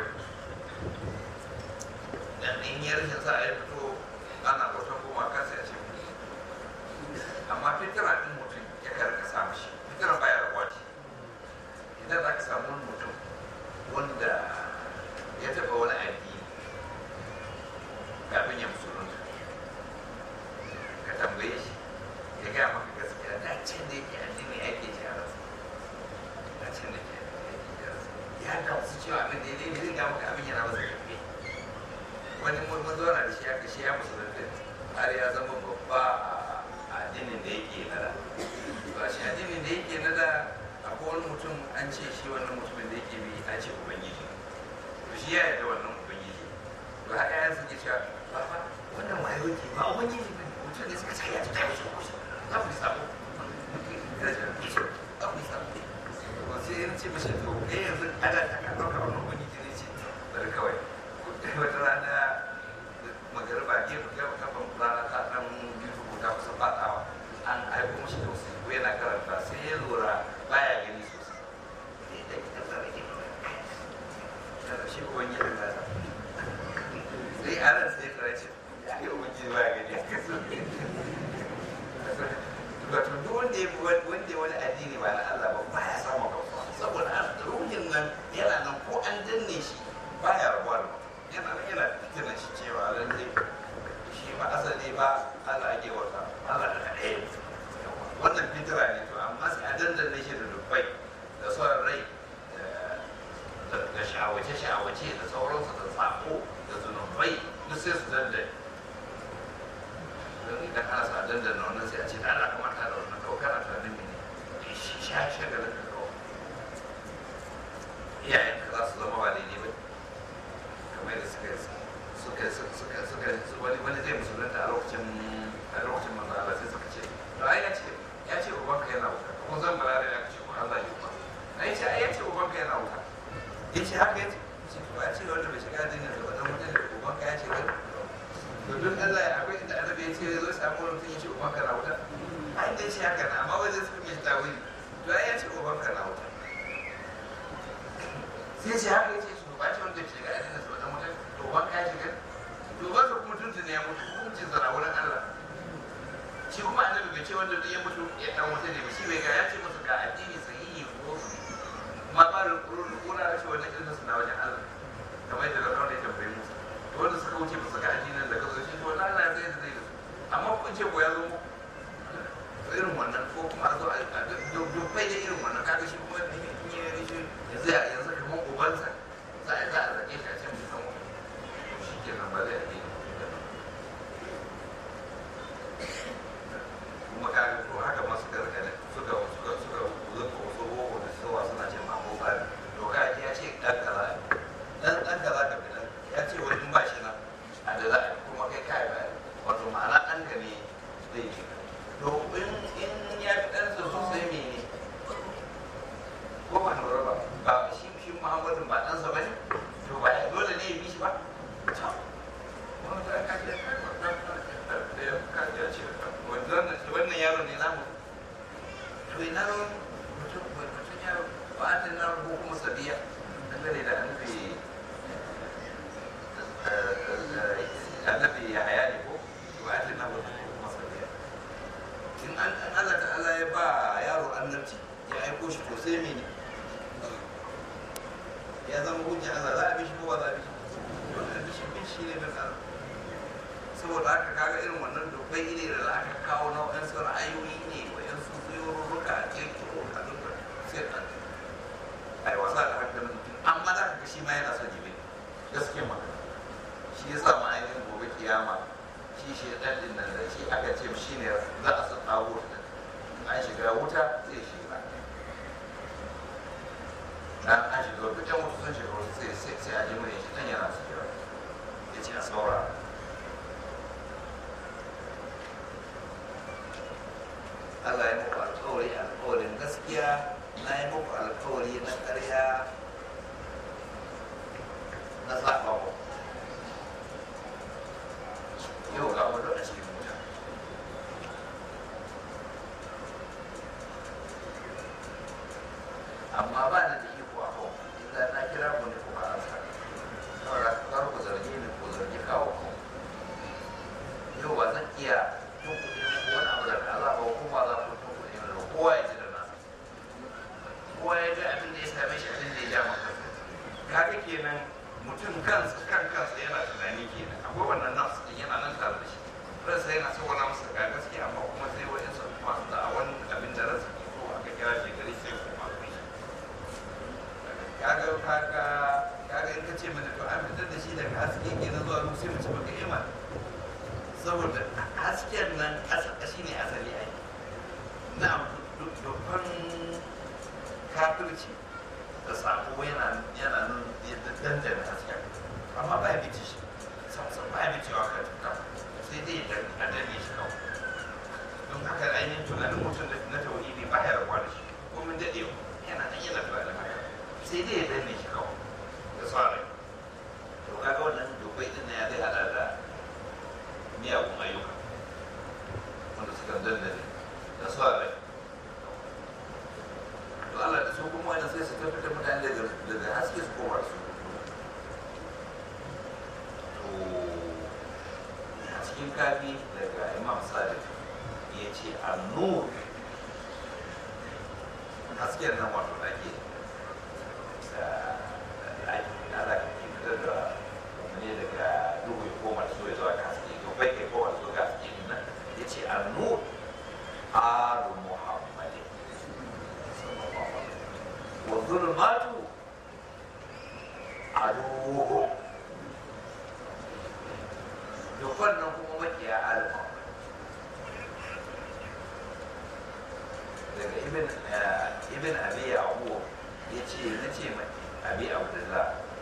dan in ya rashin sa ya fito ana bautan kuma kansa ya ce amma fitira din mutum ya karka samu shi fitira baya rabuwa ce idan za ka samu wani mutum wanda ya taɓa wani addini kafin ya musulunta ka tambaye shi ya gaya maka gaskiya da can da yake addini ake ce a rasa da can da yake addini ake ce a rasa ya gamsu cewa abin da ya daidai zai gaya maka abin yana masa yafe wani mun zauna da shi aka shi ya musulunta har ya zama babba a addinin da yake nada ba shi addinin da yake nada akwai wani mutum an ce shi wannan mutumin da yake bi an ce ubangiji to shi ya yarda wannan ubangiji to har yayan suke cewa ba fa wannan wayo ke ba ubangiji ba mutum ne suka tsaya ta kawo shi kusa za ku samu za ku samu to sai ya ce mashi to kai yanzu ada ta ka ɗauka wannan ubangiji ne ce bari kawai wata rana magariba gefe gefe kafin rana ta dan biyu ta kusa fadawa an aiko mashi da wasu ko yana karanta sai ya lura baya gani sosai sai da kitan da rage da shi ko wani yadda da sai a ran sai ya ce ya ga wani baya gani wato duk wanda ya wanda wani addini ba na Allah ba baya samun kafa saboda ruhin nan yana nan ko an danne shi baya rabuwa da mutum yana yana tuna shi cewa lalle shi ba asali ba Allah ake wata Allah da ɗaya wannan fitira ne to amma sai a dandane shi da dubbai da son rai da shawace shawace da sauransu da sako da zunubai duk sai su dandane don idan ana sa dandana wannan sai a ce da Allah kamata da wannan kawai kana tunanin mene shi sha shagalin da kawai iyayen ka za su zama ba daidai ba kamar da suka suka suka suka wani wani zai musulunta a lokacin a lokacin manzo Allah sai suka ce to ai ya ce ya ce ubanka yana wuta kuma zan bala da ya ce ko Allah ya ba ai ce ai ya ce ubanka yana wuta ya ce haka ya ce ce to ya ce wanda bai shiga addinin da wannan mutum da ubanka ya ce wani to duk Allah ya akwai inda annabi ya ce ya zo samu wani mutum ya ce ubanka na wuta ai da ya ce haka na amma wajen suka mai tawili to ai ya ce ubanka na wuta sai ce haka ya ce su ba ce wanda shiga addinin da wannan mutum to ubanka ya shiga to ba su kuma tuntun ya mutu hukuncin zara wurin Allah shi kuma annabi bai ce wanda duk ya mutu ya dan wuta ne ba shi bai ga ya ce musu ga addini sahihi ko su kuma ba da kura da shi wannan ilmin su na wajen Allah kamar yadda da kawai ya tambaye musu to wanda suka wuce ba su ga addinin da kazo shi to wannan Allah ya zai da zai da su amma kun ce ko ya zo muku to irin wannan ko kuma a zo a dubbai da irin wannan kaga shi kuma in yi yanzu yanzu kamar ubansa za a za a zage shi a can mutum shi ke nan ba zai yi kuma ka ko haka ma suka rika ne suka suka suka zuka wasu roho da suwa suna ce ma ko ba to ka ji ya ce muhammadin ba ɗansa ba ne to ba ya dole ne ya bi shi ba to wani ta kaji kaji ce wannan yaro ne namu to ina mutum mutum yaro ba a na ko kuma sabiya dangane da annabi annabi ya haya ne ko ba a na ko kuma sabiya in an Allah ta'ala ya ba yaro annabci ya aiko shi to sai mene ya zama hujja Allah za a bi shi ko ba za a bi shi dole a bi shi bin shi ne bin Allah saboda haka kaga irin wannan dokai ne da za ka kawo na waɗansu ra'ayoyi ne waɗansu zuyorurruka a kirkiro a dukkan sai a ai wasa da hankalin mutum amma za ka ga shi ma yana son jibi gaskiya magana shi ya sa ma'aikatan gobe kiyama shi shi ɗan ɗin nan da shi aka ce shi ne za a san ɗago an shiga wuta zai shiga dan an shiga wuta can wuta sun shiga wuta sai a ji mai shi ɗan yana su kira ya ce a saurara Allah ya muku alkawari alkawarin gaskiya na yi muku alkawari na ƙarya na zaɓa ku yau ga mu a cikin wuta amma ba na da iko a kawo illa na kira ku ne ku ba an sa saboda kar ku zarge ni ku zargi kawo ku yau ba zan iya tun kuɗi wani abu daga Allah ba kuma za ku tun kuɗi da kowa ya ji da nasa kowa ya ga abin da ya same shi abin da ya ja maka kaga kenan mutum kansa kan kansa yana tunani kenan akwai wannan nafsu din yana nan tare da shi ransa yana so wani masa ga gaskiya amma kuma sai wa'in sa masu da a wani abin da ransa ke so aka kira shi gari sai kuma su yi kaga kaga kaga in ka ce mana to an fitar da shi daga haske kenan zuwa ruwa sai mu ci baka iman saboda hasken nan shi ne asali ai na dukkan kafirci da sako yana yana nan yadda dandana hasken amma ba ya bici shi samsan ba ya bici wa ka tuka sai dai a danne shi kawai don haka ainihin tunanin mutum na tauhidi ba ya rabuwa da shi ko mun daɗe yana nan yana tunanin haka sai dai ya danne shi kawai da tsarin to kaga wannan dokai din na ya zai hada da miyagun ayyuka wanda suka dandane da su a rai to Allah da su kuma wani sai su tafi da mutane daga daga haske su koma su to a cikin kafi daga imam sadiq ya ce annur hasken nan wato da ake da ake ala fitar da ne daga duhu ya koma da su ya zuwa haske to bai kai koma da su ga haske nan ya ce annur alu muhammadin wa zulmatu aduhu dukkan nan kuma makiya alu muhammad daga ibn ibn abi yaqub yace nace mai abi abdullah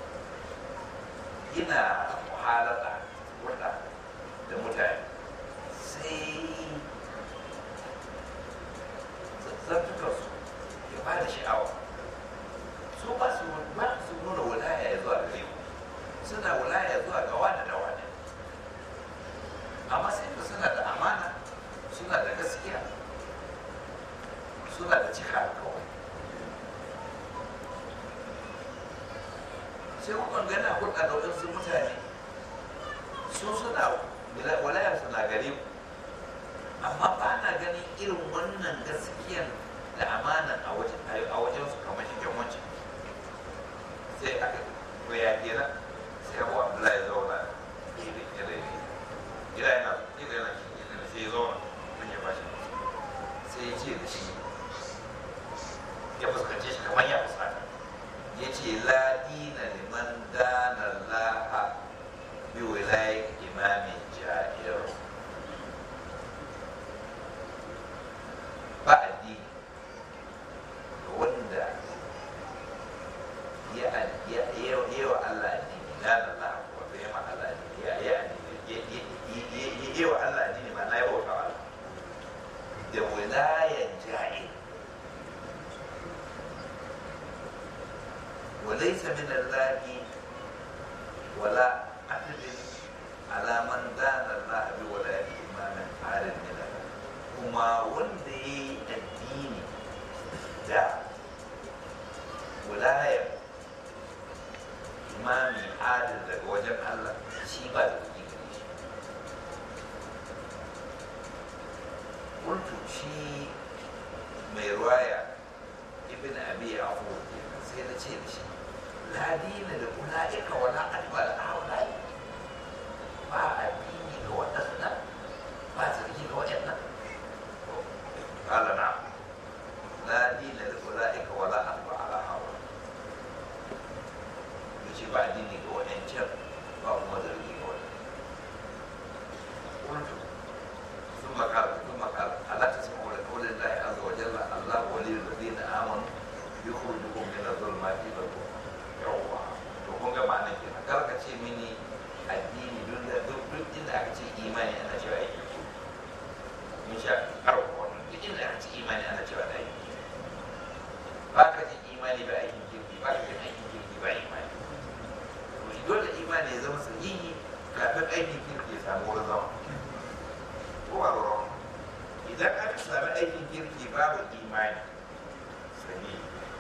ina muhalata wata da mutane sai zartuka su ya ba da sha'awa su ba su ba su nuna wilaya ya zuwa gare ku suna wilaya zuwa ga wani da wani amma sai ku suna da amana suna da gaskiya suna da cika alkawari sai kukan gana hulɗa da waɗansu mutane su suna walayar suna gare ku amma ba na ganin irin wannan gaskiyan da amanan a wajen a wajen su kamar shigen wancan sai aka koya kenan sai abu abdullahi ya zauna gida gida yana gida yana gida sai ya zauna mun ya bashi sai ya ce da shi ya fuskance shi kamar ya fuskanta ya ce la dina liman dana laha bi wilayat imamin jahil ba addini ga wanda ya ya ya ya wa Allah addini dana laha wato ya ma Allah addini ya ya addini ya ya wa Allah addini ma na ya bauta wa Allah da wilayan jahil وليس من من الله ولا عدل على من دان الله بولاية إمام عادل من الله كما وندي الدين دا ولاية إمامي عادل daga wajen Allah shi ba da kuɗi gare shi kuntu shi mai ruwaya ibn abi afu sai na ce da shi la dina da ulaika wala adba da haula ba addini ga waɗannan ba zargi ga waɗannan qala na la dina da ulaika wala adba ala haula yace ba addini ga waɗancan ba kuma zargi ga waɗannan kuntu ثم قال ثم قال الا تسمعوا لقول الله عز وجل الله ولي الذين امنوا يخرجكم من الظلمات الى النور yawwa to kun ga ma'ana kenan kar ka ce mini addini duk da duk duk inda aka ce imani ana cewa aiki mun sha karo wannan duk inda aka ce imani ana cewa da aiki ba ka ce imani ba aikin kirki ba ka ce aikin kirki ba imani to dole imani ya zama sahihi kafin aikin kirki ya samu wurin zama ko ba ruwan idan aka sami aikin kirki babu imani sahihi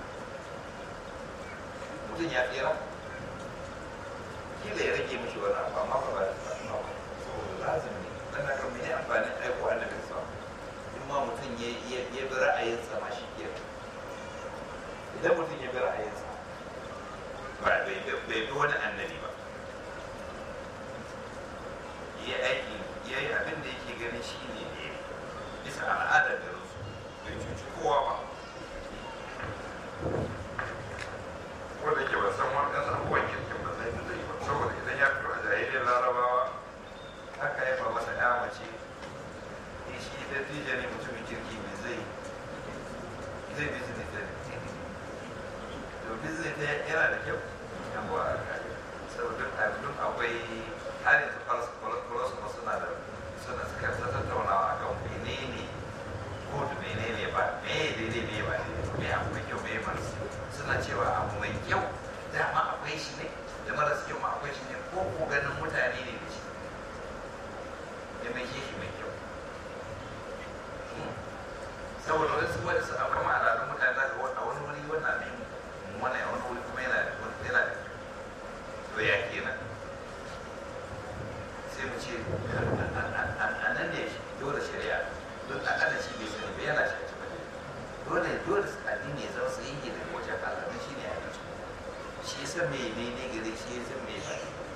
mutum ya tsira kila ya rage mishi wani abu amma ba ba da saboda lazim ne dan haka mene amfanin aiko annabin sa in ma mutum ya ya ya bi ra'ayinsa ma shi ke idan mutum ya bi ra'ayinsa ba bai bai bi wani annabi ba ya aiki ya yi abin da yake ganin shi ne ne bisa al'adar garinsu bai cuci kowa ba wanda ke ba san wani ɗan abubuwan kirkin ba zai zai ba saboda idan ya fito a jahiliyar larabawa haka ya ba masa ya mace in shi da tija ne mutumin kirki mai zai zai business da to business ta yana da kyau yan ba a kai saboda duk akwai har yanzu falsafa suna da suna suka ta tattaunawa akan menene ko da menene ba me daidai me ba daidai me abu mai kyau me marasa suna cewa abu mai kyau dama akwai shi ne da marasa kyau ma akwai shi ne ko ko ganin mutane ne da shi ya mai shi mai kyau saboda wasu wani su abu kama al'adun mutane za ka a wani wuri wannan abin wani a wani wuri kuma yana da yana da to ya kenan sai mu ce a nan ne dole shari'a don akalla shi bai sani ba yana shi a cikin dole dole addini ya zama sai yi daga wajen Allah don shi ne addini shi ya san me ne ne gare shi ya san me ba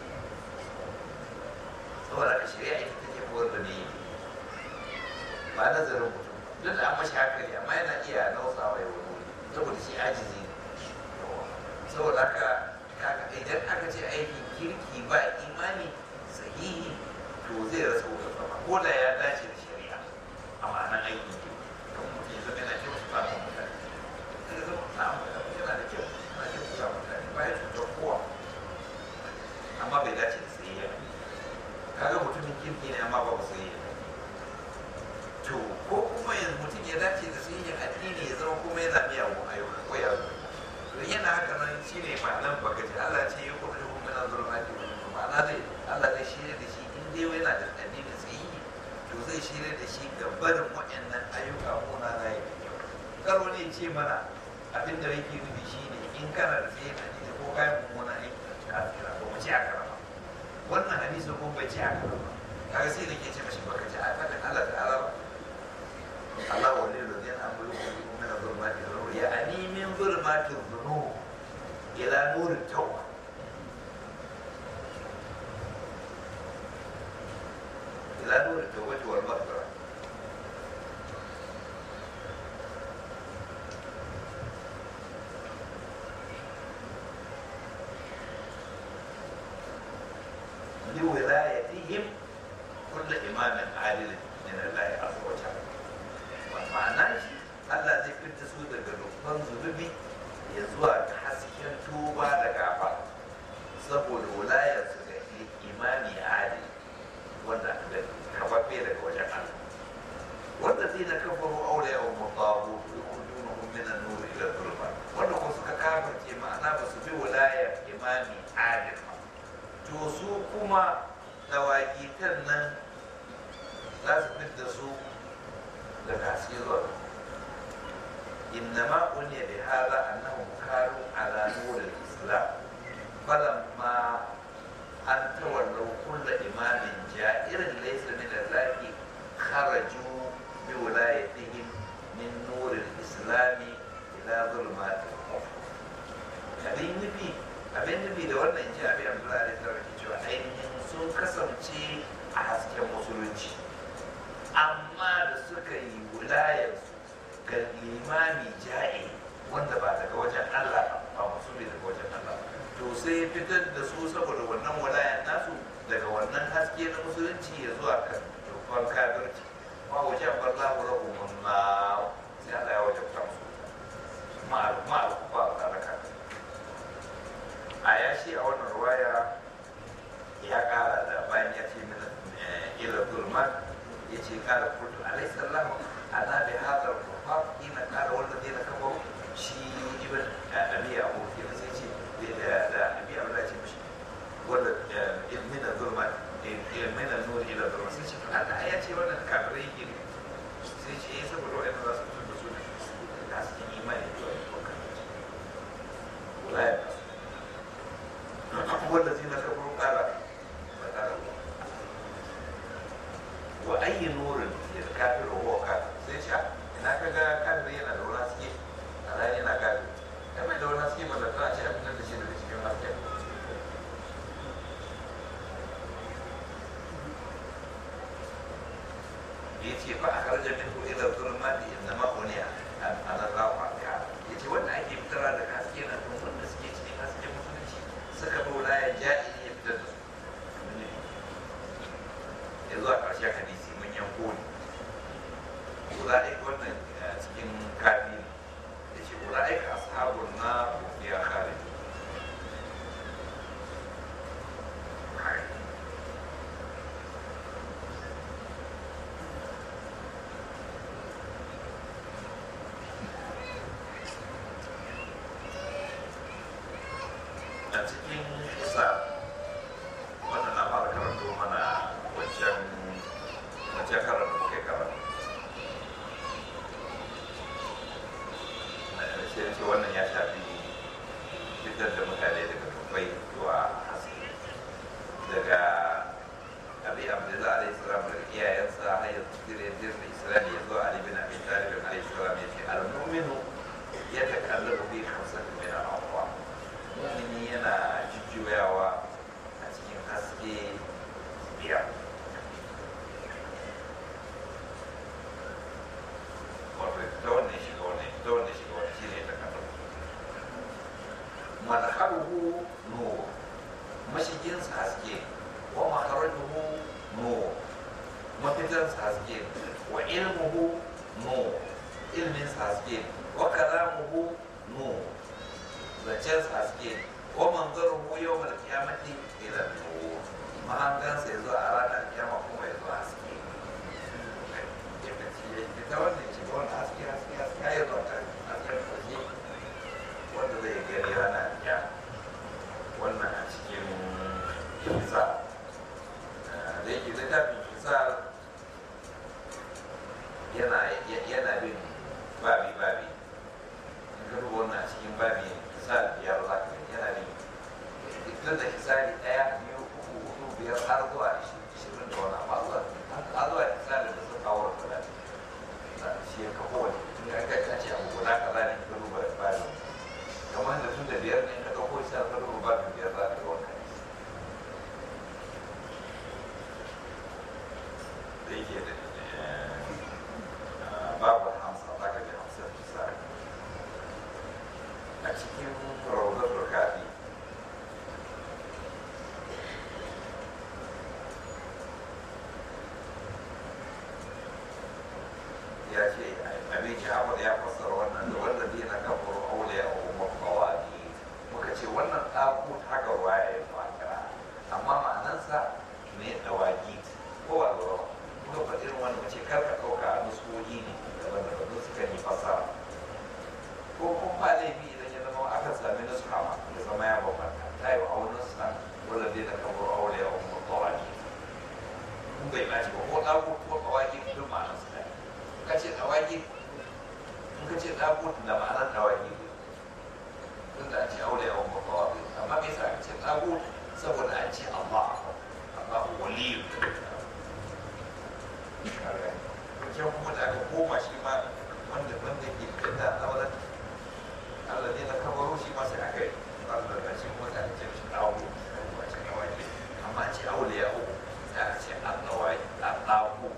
saboda ka shari'a ita take kowar da ne ba nazarin mutum duk da an mashi hankali amma yana iya nausawa ya wani wuri saboda shi ajizi ne saboda haka idan aka ce aikin kirki ba imani sahihi to zai rasa wutar sama ko da ya dace da shari'a a ma'anar aikin kirki don mutum ya zama yana kyau su fata mutane zai zama na'am yana da kyau yana kyau su fata mutane ba ya cutar kowa amma bai dace da sayayya kaga mutumin kirki ne amma ba sayayya to ko kuma yanzu mutum ya dace da sayayyan addini ya zama kuma yana miyagun ayyuka ko ya zo to yana haka nan shine ma'anar baka ji Allah ce ya kuma kuma mina zulmati ma'ana zai Allah zai shirya da shi in dai yana da addini sahihi to zai shirya da shi ga barin waɗannan ayyuka ko na na yi kyau kar wani ce mana abin da yake nufi shine in kana da tsaye na ne ko kayan mummuna aiki da ta kira ko mace a karama wannan hadisi ko bai ce a karama kaga sai da ke ce mashi baka ce a fadin Allah ta'ala ba Allah wali da zai an bulu ko min zulmati dhunub ya ani min zulmati dhunub ila nur tawba ila nur tawba wal maghfirah لولايتهم كل إمام عادل من الله عز وجل ma'ana shi Allah zai fita su daga dubban zunubi ya zuwa ga hasken tuba da gafa saboda wulayar su ga imami adil wanda da kafaffe daga wajen Allah wanda zai na kafaru aure wa mutabu yukhrijunahum min an-nur ila dhulma wanda ko suka kafirce ma'ana ba su bi wulayar imami adil to su kuma dawakitan nan za su fidda su daga haske zuwa إنما أني بهذا أنهم كانوا على نور الإسلام فلما أن تولوا كل إمام جائر ليس من الله خرجوا بولايتهم من نور الإسلام إلى ظلمات الكفر abin nufi abin nufi da wannan ji abin abdullahi da ke cewa ainihin sun kasance a hasken musulunci amma da suka yi wilayarsu ga limami ja'i wanda ba daga wajen Allah ba musulmi daga wajen Allah to sai fitar da su saboda wannan walayan nasu daga wannan haske na musulunci ya zuwa kan dubban kafirci ma wajen barza wa rahumun ma sai Allah ya wajen ta musu ma ma ba ba da a ya shi a wannan ruwaya ya kara da bayan ya ce min ila zulmat ya ce kara kultu alayhi sallahu ana bi hadar rufaf ina kara wanda zai na kafa shi ibn abi abu kenan sai ce da da abi abu da ce mishi wanda min zulmat min nur ila zulmat sai ce Allah ya ce wannan kafirai yake ne sai ce eh saboda wa'annan za su fito da su da su imani da wannan wala ya والذين كفروا قال فقال وأي نور الكافر وهو كافر سيشا إنا كذا كافر ينا دون سكي أنا ينا كافر كما دون سكي من الدنيا شيء من الشيء اللي سكي من السكي yace fa akhraja minhu ila dhulumati innama uniya an Allah ya yace wanda ake fitarwa daga haske na tun wanda suke cikin haske musulunci suka bi wilaya ja'ili ya fitar da su ya zuwa ƙarshen hadisi mun yanko ne ula'ika wannan cikin kafi ne ya ce ula'ika ashabun na ya kare a cikin kusa wannan na fara karanto mana wancan wancan karar da muke karatu na sai ce wannan ya shafi fitar da mutane daga dubbai zuwa haske daga abi abdullahi alaihi salam daga iyayensa har yanzu dire dire islami ya zo ali bin abi talib alaihi salam ya ce al-mu'minu yatakallabu bi khamsatin min al-awqat mumini yana jujjuyawa a cikin haske biyar wato ta wannan shiga wannan ta wannan shiga wannan shi ne ta kallon madharuhu nur mashiginsa haske wa makharajuhu nur mafitansa haske wa ilmuhu nur ilminsa haske wa kalamuhu nur zancen haske ko manzarin mu yau mal kiyamati ila nur mahangan sai zo a ranar kiyama kuma ya zo haske ita wannan ce wannan haske haske haske ya zo ta hasken haske wanda zai gani ranar kiyama wannan a cikin kisa da yake littafin kisa yana yana bin babi babi in ka duba wannan a cikin babi misali biyar za ka yana ne tun da misali ɗaya biyu uku hudu biyar har zuwa ishirin da wani amma zuwa har zuwa misali da sun kawo da kuɗa shi ya kafa wani tun ya kai ka ce abu guda kaza ne ka duba bari kamar da tun da biyar ne ka ɗauko shi ka duba bari biyar za ka ga wannan da yake da babu hamsa za ka ji hamsa misali a cikin rawdatul kafi ya ce abin sha'awar ya fassara wannan da wanda zai na kafar auliya a umar kawai muka ce wannan ɗaku haka ruwa ya yi fakira amma ma'anansa ne dawaki ko ba zuwa muka faɗi irin wani mace kar ka ɗauka a nuskohi ne daban-daban suka yi fassara ko kuma ba laifi idan ya zama aka sami nuska ma ya zama ya bambanta ta yi alladina kafaru awliya'uhum at-tawagit kun bai ɓaci ba ko ɗago ko ɗawaki duk ma'anar su ɗaya ka ce ɗawaki in ka ce ɗago da ma'anar ɗawaki tun da an ce aure yawan babbawa amma me yasa aka ce ɗago saboda an ce Allah Allah waliyu wajen kuma da aka koma shi ma wanda wanda ke da ɗaular Allah ne na kabaro shi ma sai aka yi Allah da shi kuma da aka ce shi ɗago ba ce ɗawaki amma an ce aure yawan ta ce annawai annahu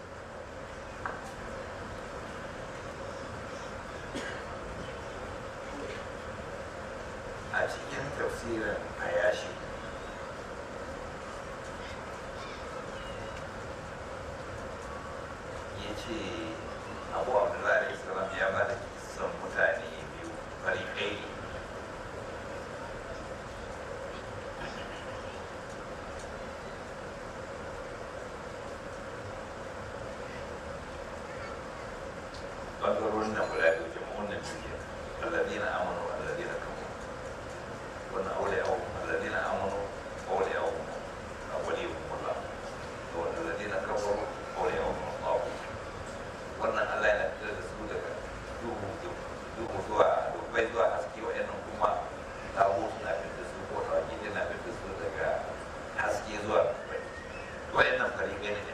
a cikin tafsirin ayashi ya ce abu abdullahi islam ya ba da son mutane biyu fariƙai ne bangarorin nan guda biyu jama'un nan biyu alladina amanu alladina kafaru wannan aure yau alladina amanu aure yau a wali mulla to alladina kafaru aure yau Allah wannan Allah yana fitar da su daga duhu duhu zuwa dubai zuwa haske wa'annan kuma tawo suna fitar da su ko tawaki yana fitar da su daga haske zuwa dubai wa'annan fariƙai ne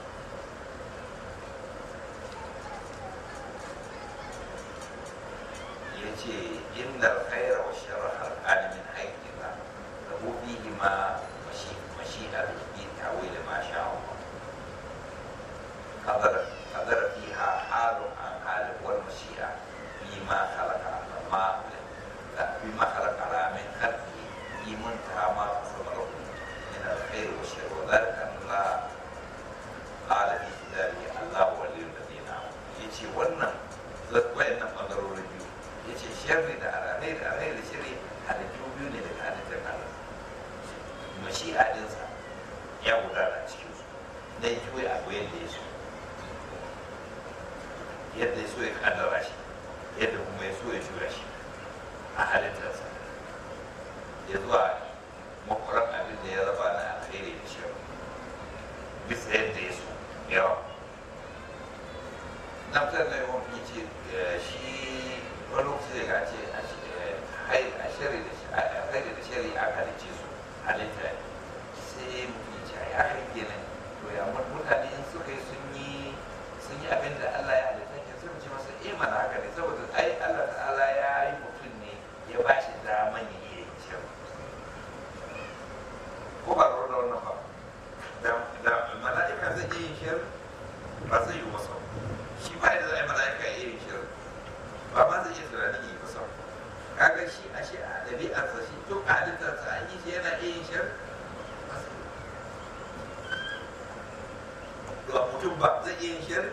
yace inda alkhaira wa sharra al min haqqina lahu fihi ma mashi mashi'a bi ta'wil ma sha Allah qadara qadara fiha halu an hal wal mashi'a bima khalaqa ma bima khalaqa la min khalqi iman ta ma sabara min alkhair wa sharr wa dhalika Allah qala fi kitabihi Allah waliyul ladina yace wannan wayannan bangarorin biyu ya ce sharri da alheri da alheri da shirri halittu biyu ne daga halittar Allah mashi adinsa ya gudana cikin su dan juya abu yadda ya so yadda ya so ya kaddara shi yadda kuma ya so ya juya shi a halittarsa ya zuwa makwarar abin da ya raba na alheri da shirri bisa yadda ya so yawa na fitar da yawan ce shi wani lokaci da ga ce a shari da shari a halicce su halitta sai mutum ce ya kai kenan to ya mutane in suka yi sun yi sun yi abin da Allah ya halitta ke sun ce masa eh mana haka ne saboda ai Allah ta'ala ya yi mutum ne ya ba shi daman ya iya yin shari ko ba da wannan ba da mala'ika zai iya yin shari ba zai yi masa shi ba da zai mala'ika iya yin shari ba ma zai iya tunanin yi kusa kaga shi a shi a ɗabi'arsa shi duk a halittarsa an yi shi yana iya yin shar ga mutum ba zai iya yin shar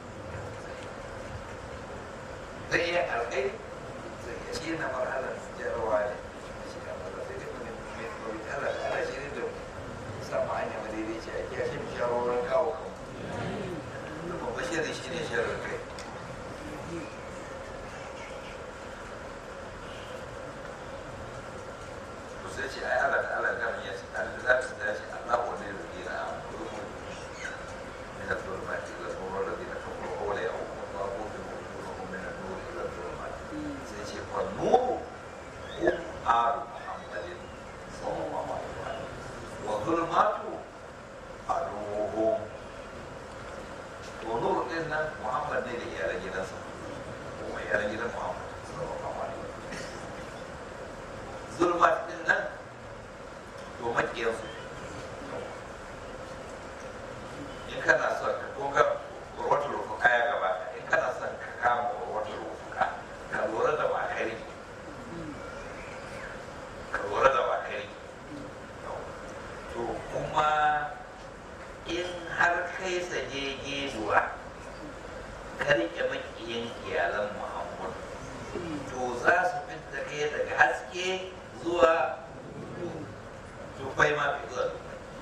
zai iya alkai zai iya shi yana marhalar jarawa ne shi a maza sai dai kuma mai tsori Allah da Allah shi ne da samu hanya madaidaici a kiyashe mu shawarwarin kawo kan babban shirin shi ne shirin kai sai ce ai Allah da Allah gami ya ce Allah za ta dace Allah wani da dina a mulku min al-zulmat ila nur alladhina kafaru awla yawm wa tabu bi wujuhihim min an-nur ila al-zulmat sai ce fa nur hum ar Muhammadin sallallahu alaihi wa sallam wa zulmatu aduhum to nur din nan Muhammad ne da iyalan gidansa kuma iyalan gidan Muhammad sallallahu alaihi wa sallam zulmat din nan to makiyarsu in kana son ka kunga ruwatul rufuka ya gaba in kana son ka kama ruwatul rufuka ka lura da bakari ka lura da bakari to kuma in har kai sage geduwa ka rike makiyin iyalan muhammad to za su fita kai daga haske zuwa tufai ma bai zuwa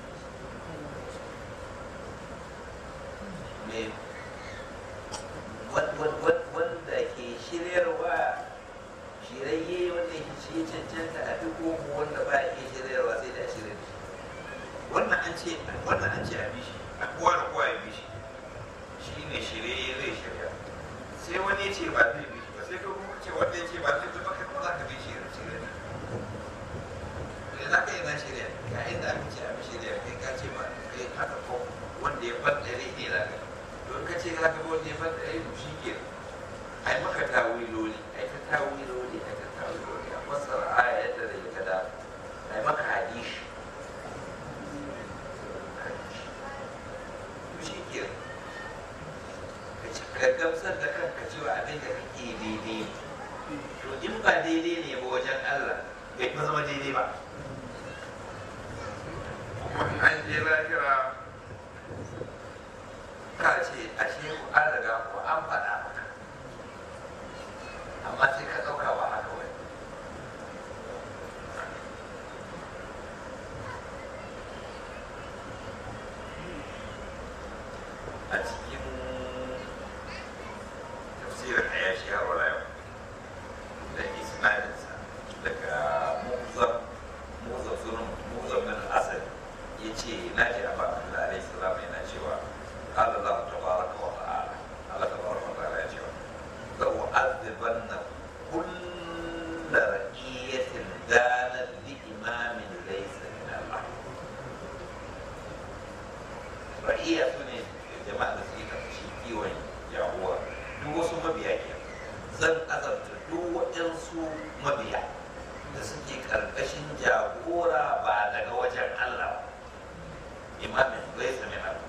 me wanda ke shiryarwa shirayye wanda ke shi cancanta a duk koko wanda ba ke shiryarwa sai da shirya ga inda aka ce a mishi da kai ka ce ba kai haka ko wanda ya bar dare ne da ka don ka ce haka wanda ya bar dare to shi ke ai maka tawiloli ai ta tawiloli ai ta tawiloli a fassara aya yadda da ya kada ai maka hadishi to shi ke ka gamsar da kanka cewa abin da kake daidai ne to in ba daidai ne ba wajen Allah bai kuma zama daidai ba kuma an je lahira ka ce ashe ku an riga ku an faɗa maka amma sai ka ɗauka ba haka wani a cikin tafsirin ayashi har wala yau da isnadinsa daga muzam muzam sunan muzam bin asad ya ce na ji a bakin da alaihi salam yana cewa قال الله تبارك وتعالى الله تبارك وتعالى يا شباب لأعذبن كل رقية دانت لإمام ليس من الله رقية سنة جماعة سيكا في كيوان جاهورا duk wasu mabiya ke zan azabta duk waɗansu mabiya da suke ƙarƙashin jagora ba daga wajen Allah ba imamin laisa min Allah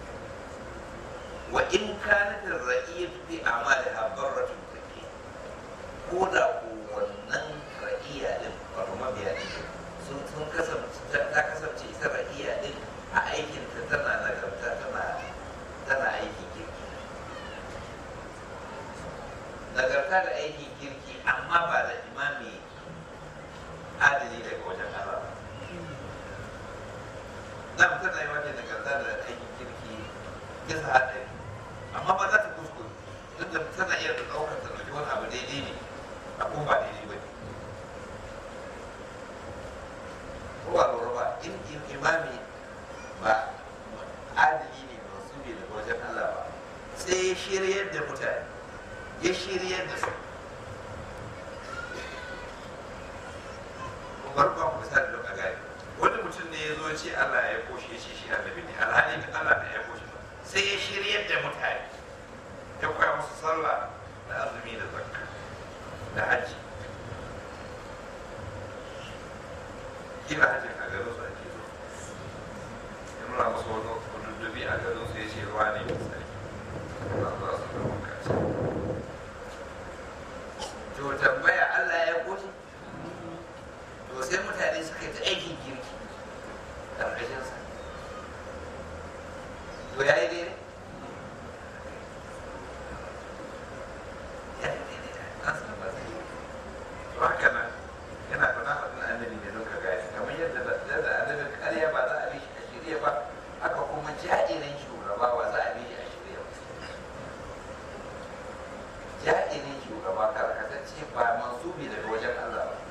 wa in kanat ar-ra'iyyah fi a'maliha barratun take ko da ko wannan ra'iyya din wato mabiya din sun sun kasance ta kasance ita ra'iyya din a aikin ta tana nagarta tana tana aikin kirki nagarta da aikin kirki amma ba da imami adali daga wajen Allah ba na tana yi wata nagarta da aikin kirki bisa haɗari amma ba za ta kuskure duk da tana iya da ɗaukar ta ɗauki wani abu daidai ne a kuma ba daidai ba ne ko ba lura ba in in imami ba adali ne ba su ne daga wajen Allah ba sai ya shiryar da mutane ya shiryar da su bari ba ku misali don a gane wani mutum ne ya zo ce Allah ya koshe shi shi annabi ne alhali Allah ne ya koshe ba sai ya shiryar da mutane ya koya musu sallah da azumi da zakka da hajji kila hajjin a garin su ake zo ya nuna musu wani kududdufi a garin su ya ce ruwa ne mai tsarki za su za su zama kaci to tambaya Allah ya koshe to sai mutane suka yi ta aikin girki ƙarƙashinsa to ya yi daidai ya yi daidai an san ba zai yi to haka nan yana fana faɗin annabi ne don ka gane kamar yadda da annabin ƙarya ba za a bi shi a shirya ba haka kuma ja'irin shugaba ba za a bi shi a shirya ba ja'irin shugaba karkatacce ba mansubi daga wajen Allah ba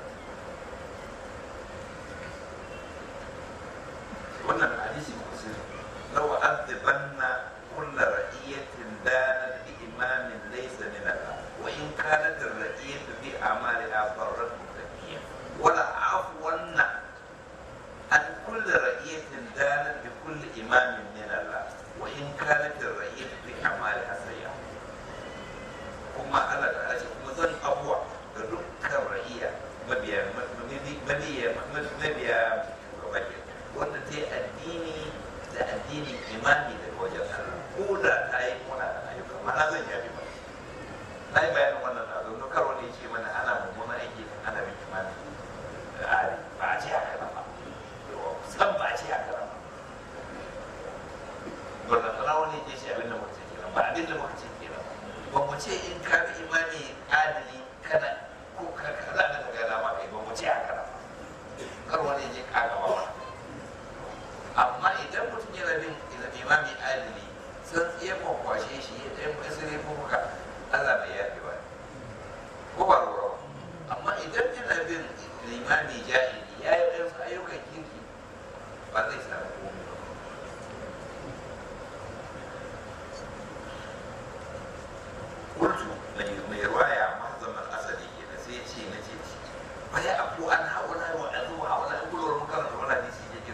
wannan hadisi kusur law adhibanna kull ra'iyatin danat bi imamin laysa min Allah wa in kanat ar-ra'iyatu bi a'maliha farrat mutaqiyya wala afwanna an kull ra'iyatin danat bi kull imamin min Allah wa in kanat ar-ra'iyatu bi a'maliha sayya kuma Allah ta ce kuma zan abuwa ga dukkan ra'iya mabiya mabiya mabiya shugaba ke wanda ta yi addini da addinin imani daga wajen Allah ko da ta yi muna da ayyuka ma'ana zan yabi ba na yi bayanin wannan na don kar wani ce mana ana mummunan aiki ana bin imani da ari ba a ce haka nan ba san ba a ce haka nan ba ba da wani ce shi abin da muka ce kenan ba abin da muka ce kenan ba mu ce in ka bi imani adali kana ko ka kaza da daga dama kai ba mu ce haka nan ba kar wani je ka gaba ba amma idan mutum yana bin imami adali sun tsaye kwakwashe shi ya ɗaya mai sirri ko muka Allah bai yafe ba ko ba ruwa amma idan yana bin limami jahili ya yi ɗansu ayyukan kirki ba zai samu komai ba kultu mai ruwaya mahazamar asali ke da sai ce na ce ba ya abu an haula wa azu haula an gulwar makaranta wani hadisi ke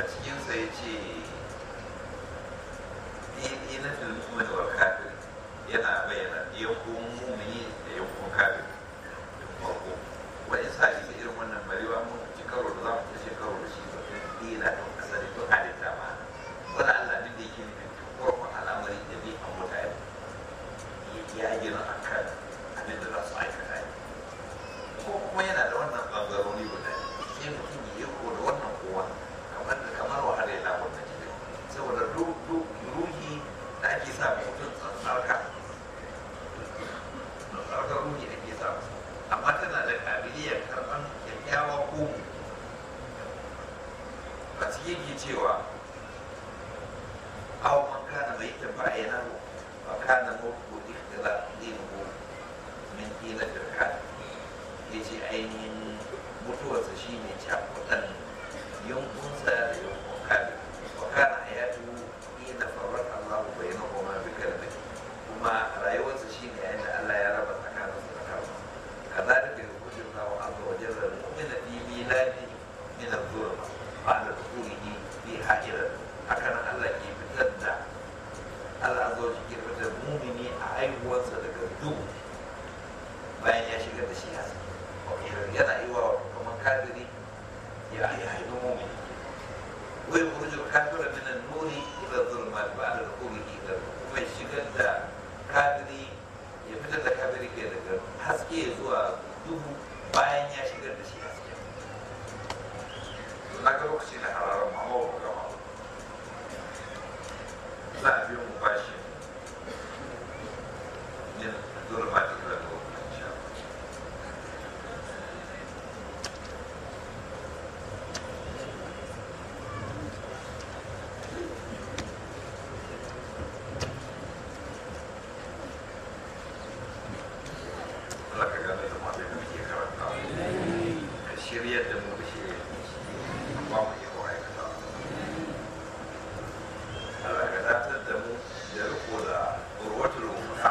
cikinsa ya ce ina fil mu'min wal kafir yana bayyana yankun mumini da yankun kafir da farko wani sa isa irin wannan barewa mun ci karo da za mu ci karo da shi ba tun dila don asali tun halitta ma wani Allah duk da yake nufin farkon al'amari da bi a mutane ya gina a kan abin da za su aikata ne ko kuma yana da wannan ɓangarori guda sai mutum ya yi ko da wannan kowa kamar da kamar wahala ya labar da jikin saboda ruhi da ake sa mutum tsarka tsarkar ruhi ake sa amma tana da kabiliyar karɓar kyakkyawa ko a cikin ke cewa aw man kana mai tabayana wa kana mutu ikhtila dinu min ila dirkan yace ainihin mutuwarsa shine cakudan yankunsa da yankun kabi wa kana hayatu ina farrat Allah bainahuma bi kalmati kuma rayuwarsa shine yayin da Allah ya raba tsakanin su da kalma kazalika yukhrijul Allahu azza wa jalla al-mu'mina fi miladi min adh-dhulma ba'da dukhulihi fi hajira haka nan Allah ke fitar da Allah azza wa jalla ke fitar da mumini a aihuwarsa daga duhu bayan ya shigar da shi haske yana yi wa kamar kafiri ya haifi mumini wai kurjul kafira min an-nuri ila dhulmat ba'da dukhulihi ila kuma shigar da kafiri ya fitar da kafiri ke daga haske zuwa duhu bayan ya shigar da shi haske na ga lokaci na hararar mama ba gama za a biyo mu bashi yin dhulmat ila dhulmat insha Allah Allah ka gane da masu da muke karanta ka shirya da mu da shirya ba mu yi kawai ka Allah ka datar da mu da riko da urwatul umma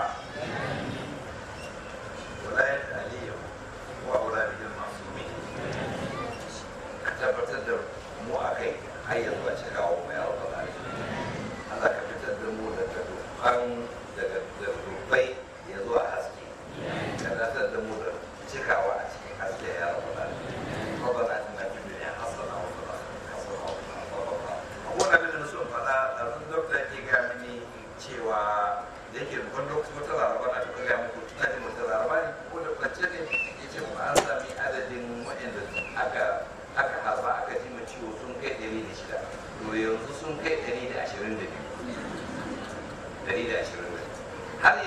walayat aliyya wa auladil masumi ka tabbatar da mu a kai har yanzu a cika wa mai alƙala Allah ka fitar da mu daga dukkan daga dubbai ya zuwa haske ka datar da mu da cikawa a cikin haske ya rabu da ربنا اتنا في الدنيا حسنه وفي الاخره حسنه وقنا عذاب النار akwai abin da na so in faɗa a zan dokta ke ga mini cewa da yake wani lokaci wata laraba na tuka gaya muku tuna jin wata laraba ne ko da kwance ne ya ce mu an sami adadin waɗanda aka aka harba aka ji ma ciwo sun kai ɗari da shida to yanzu sun kai ɗari da ashirin da biyu ɗari da ashirin da biyu har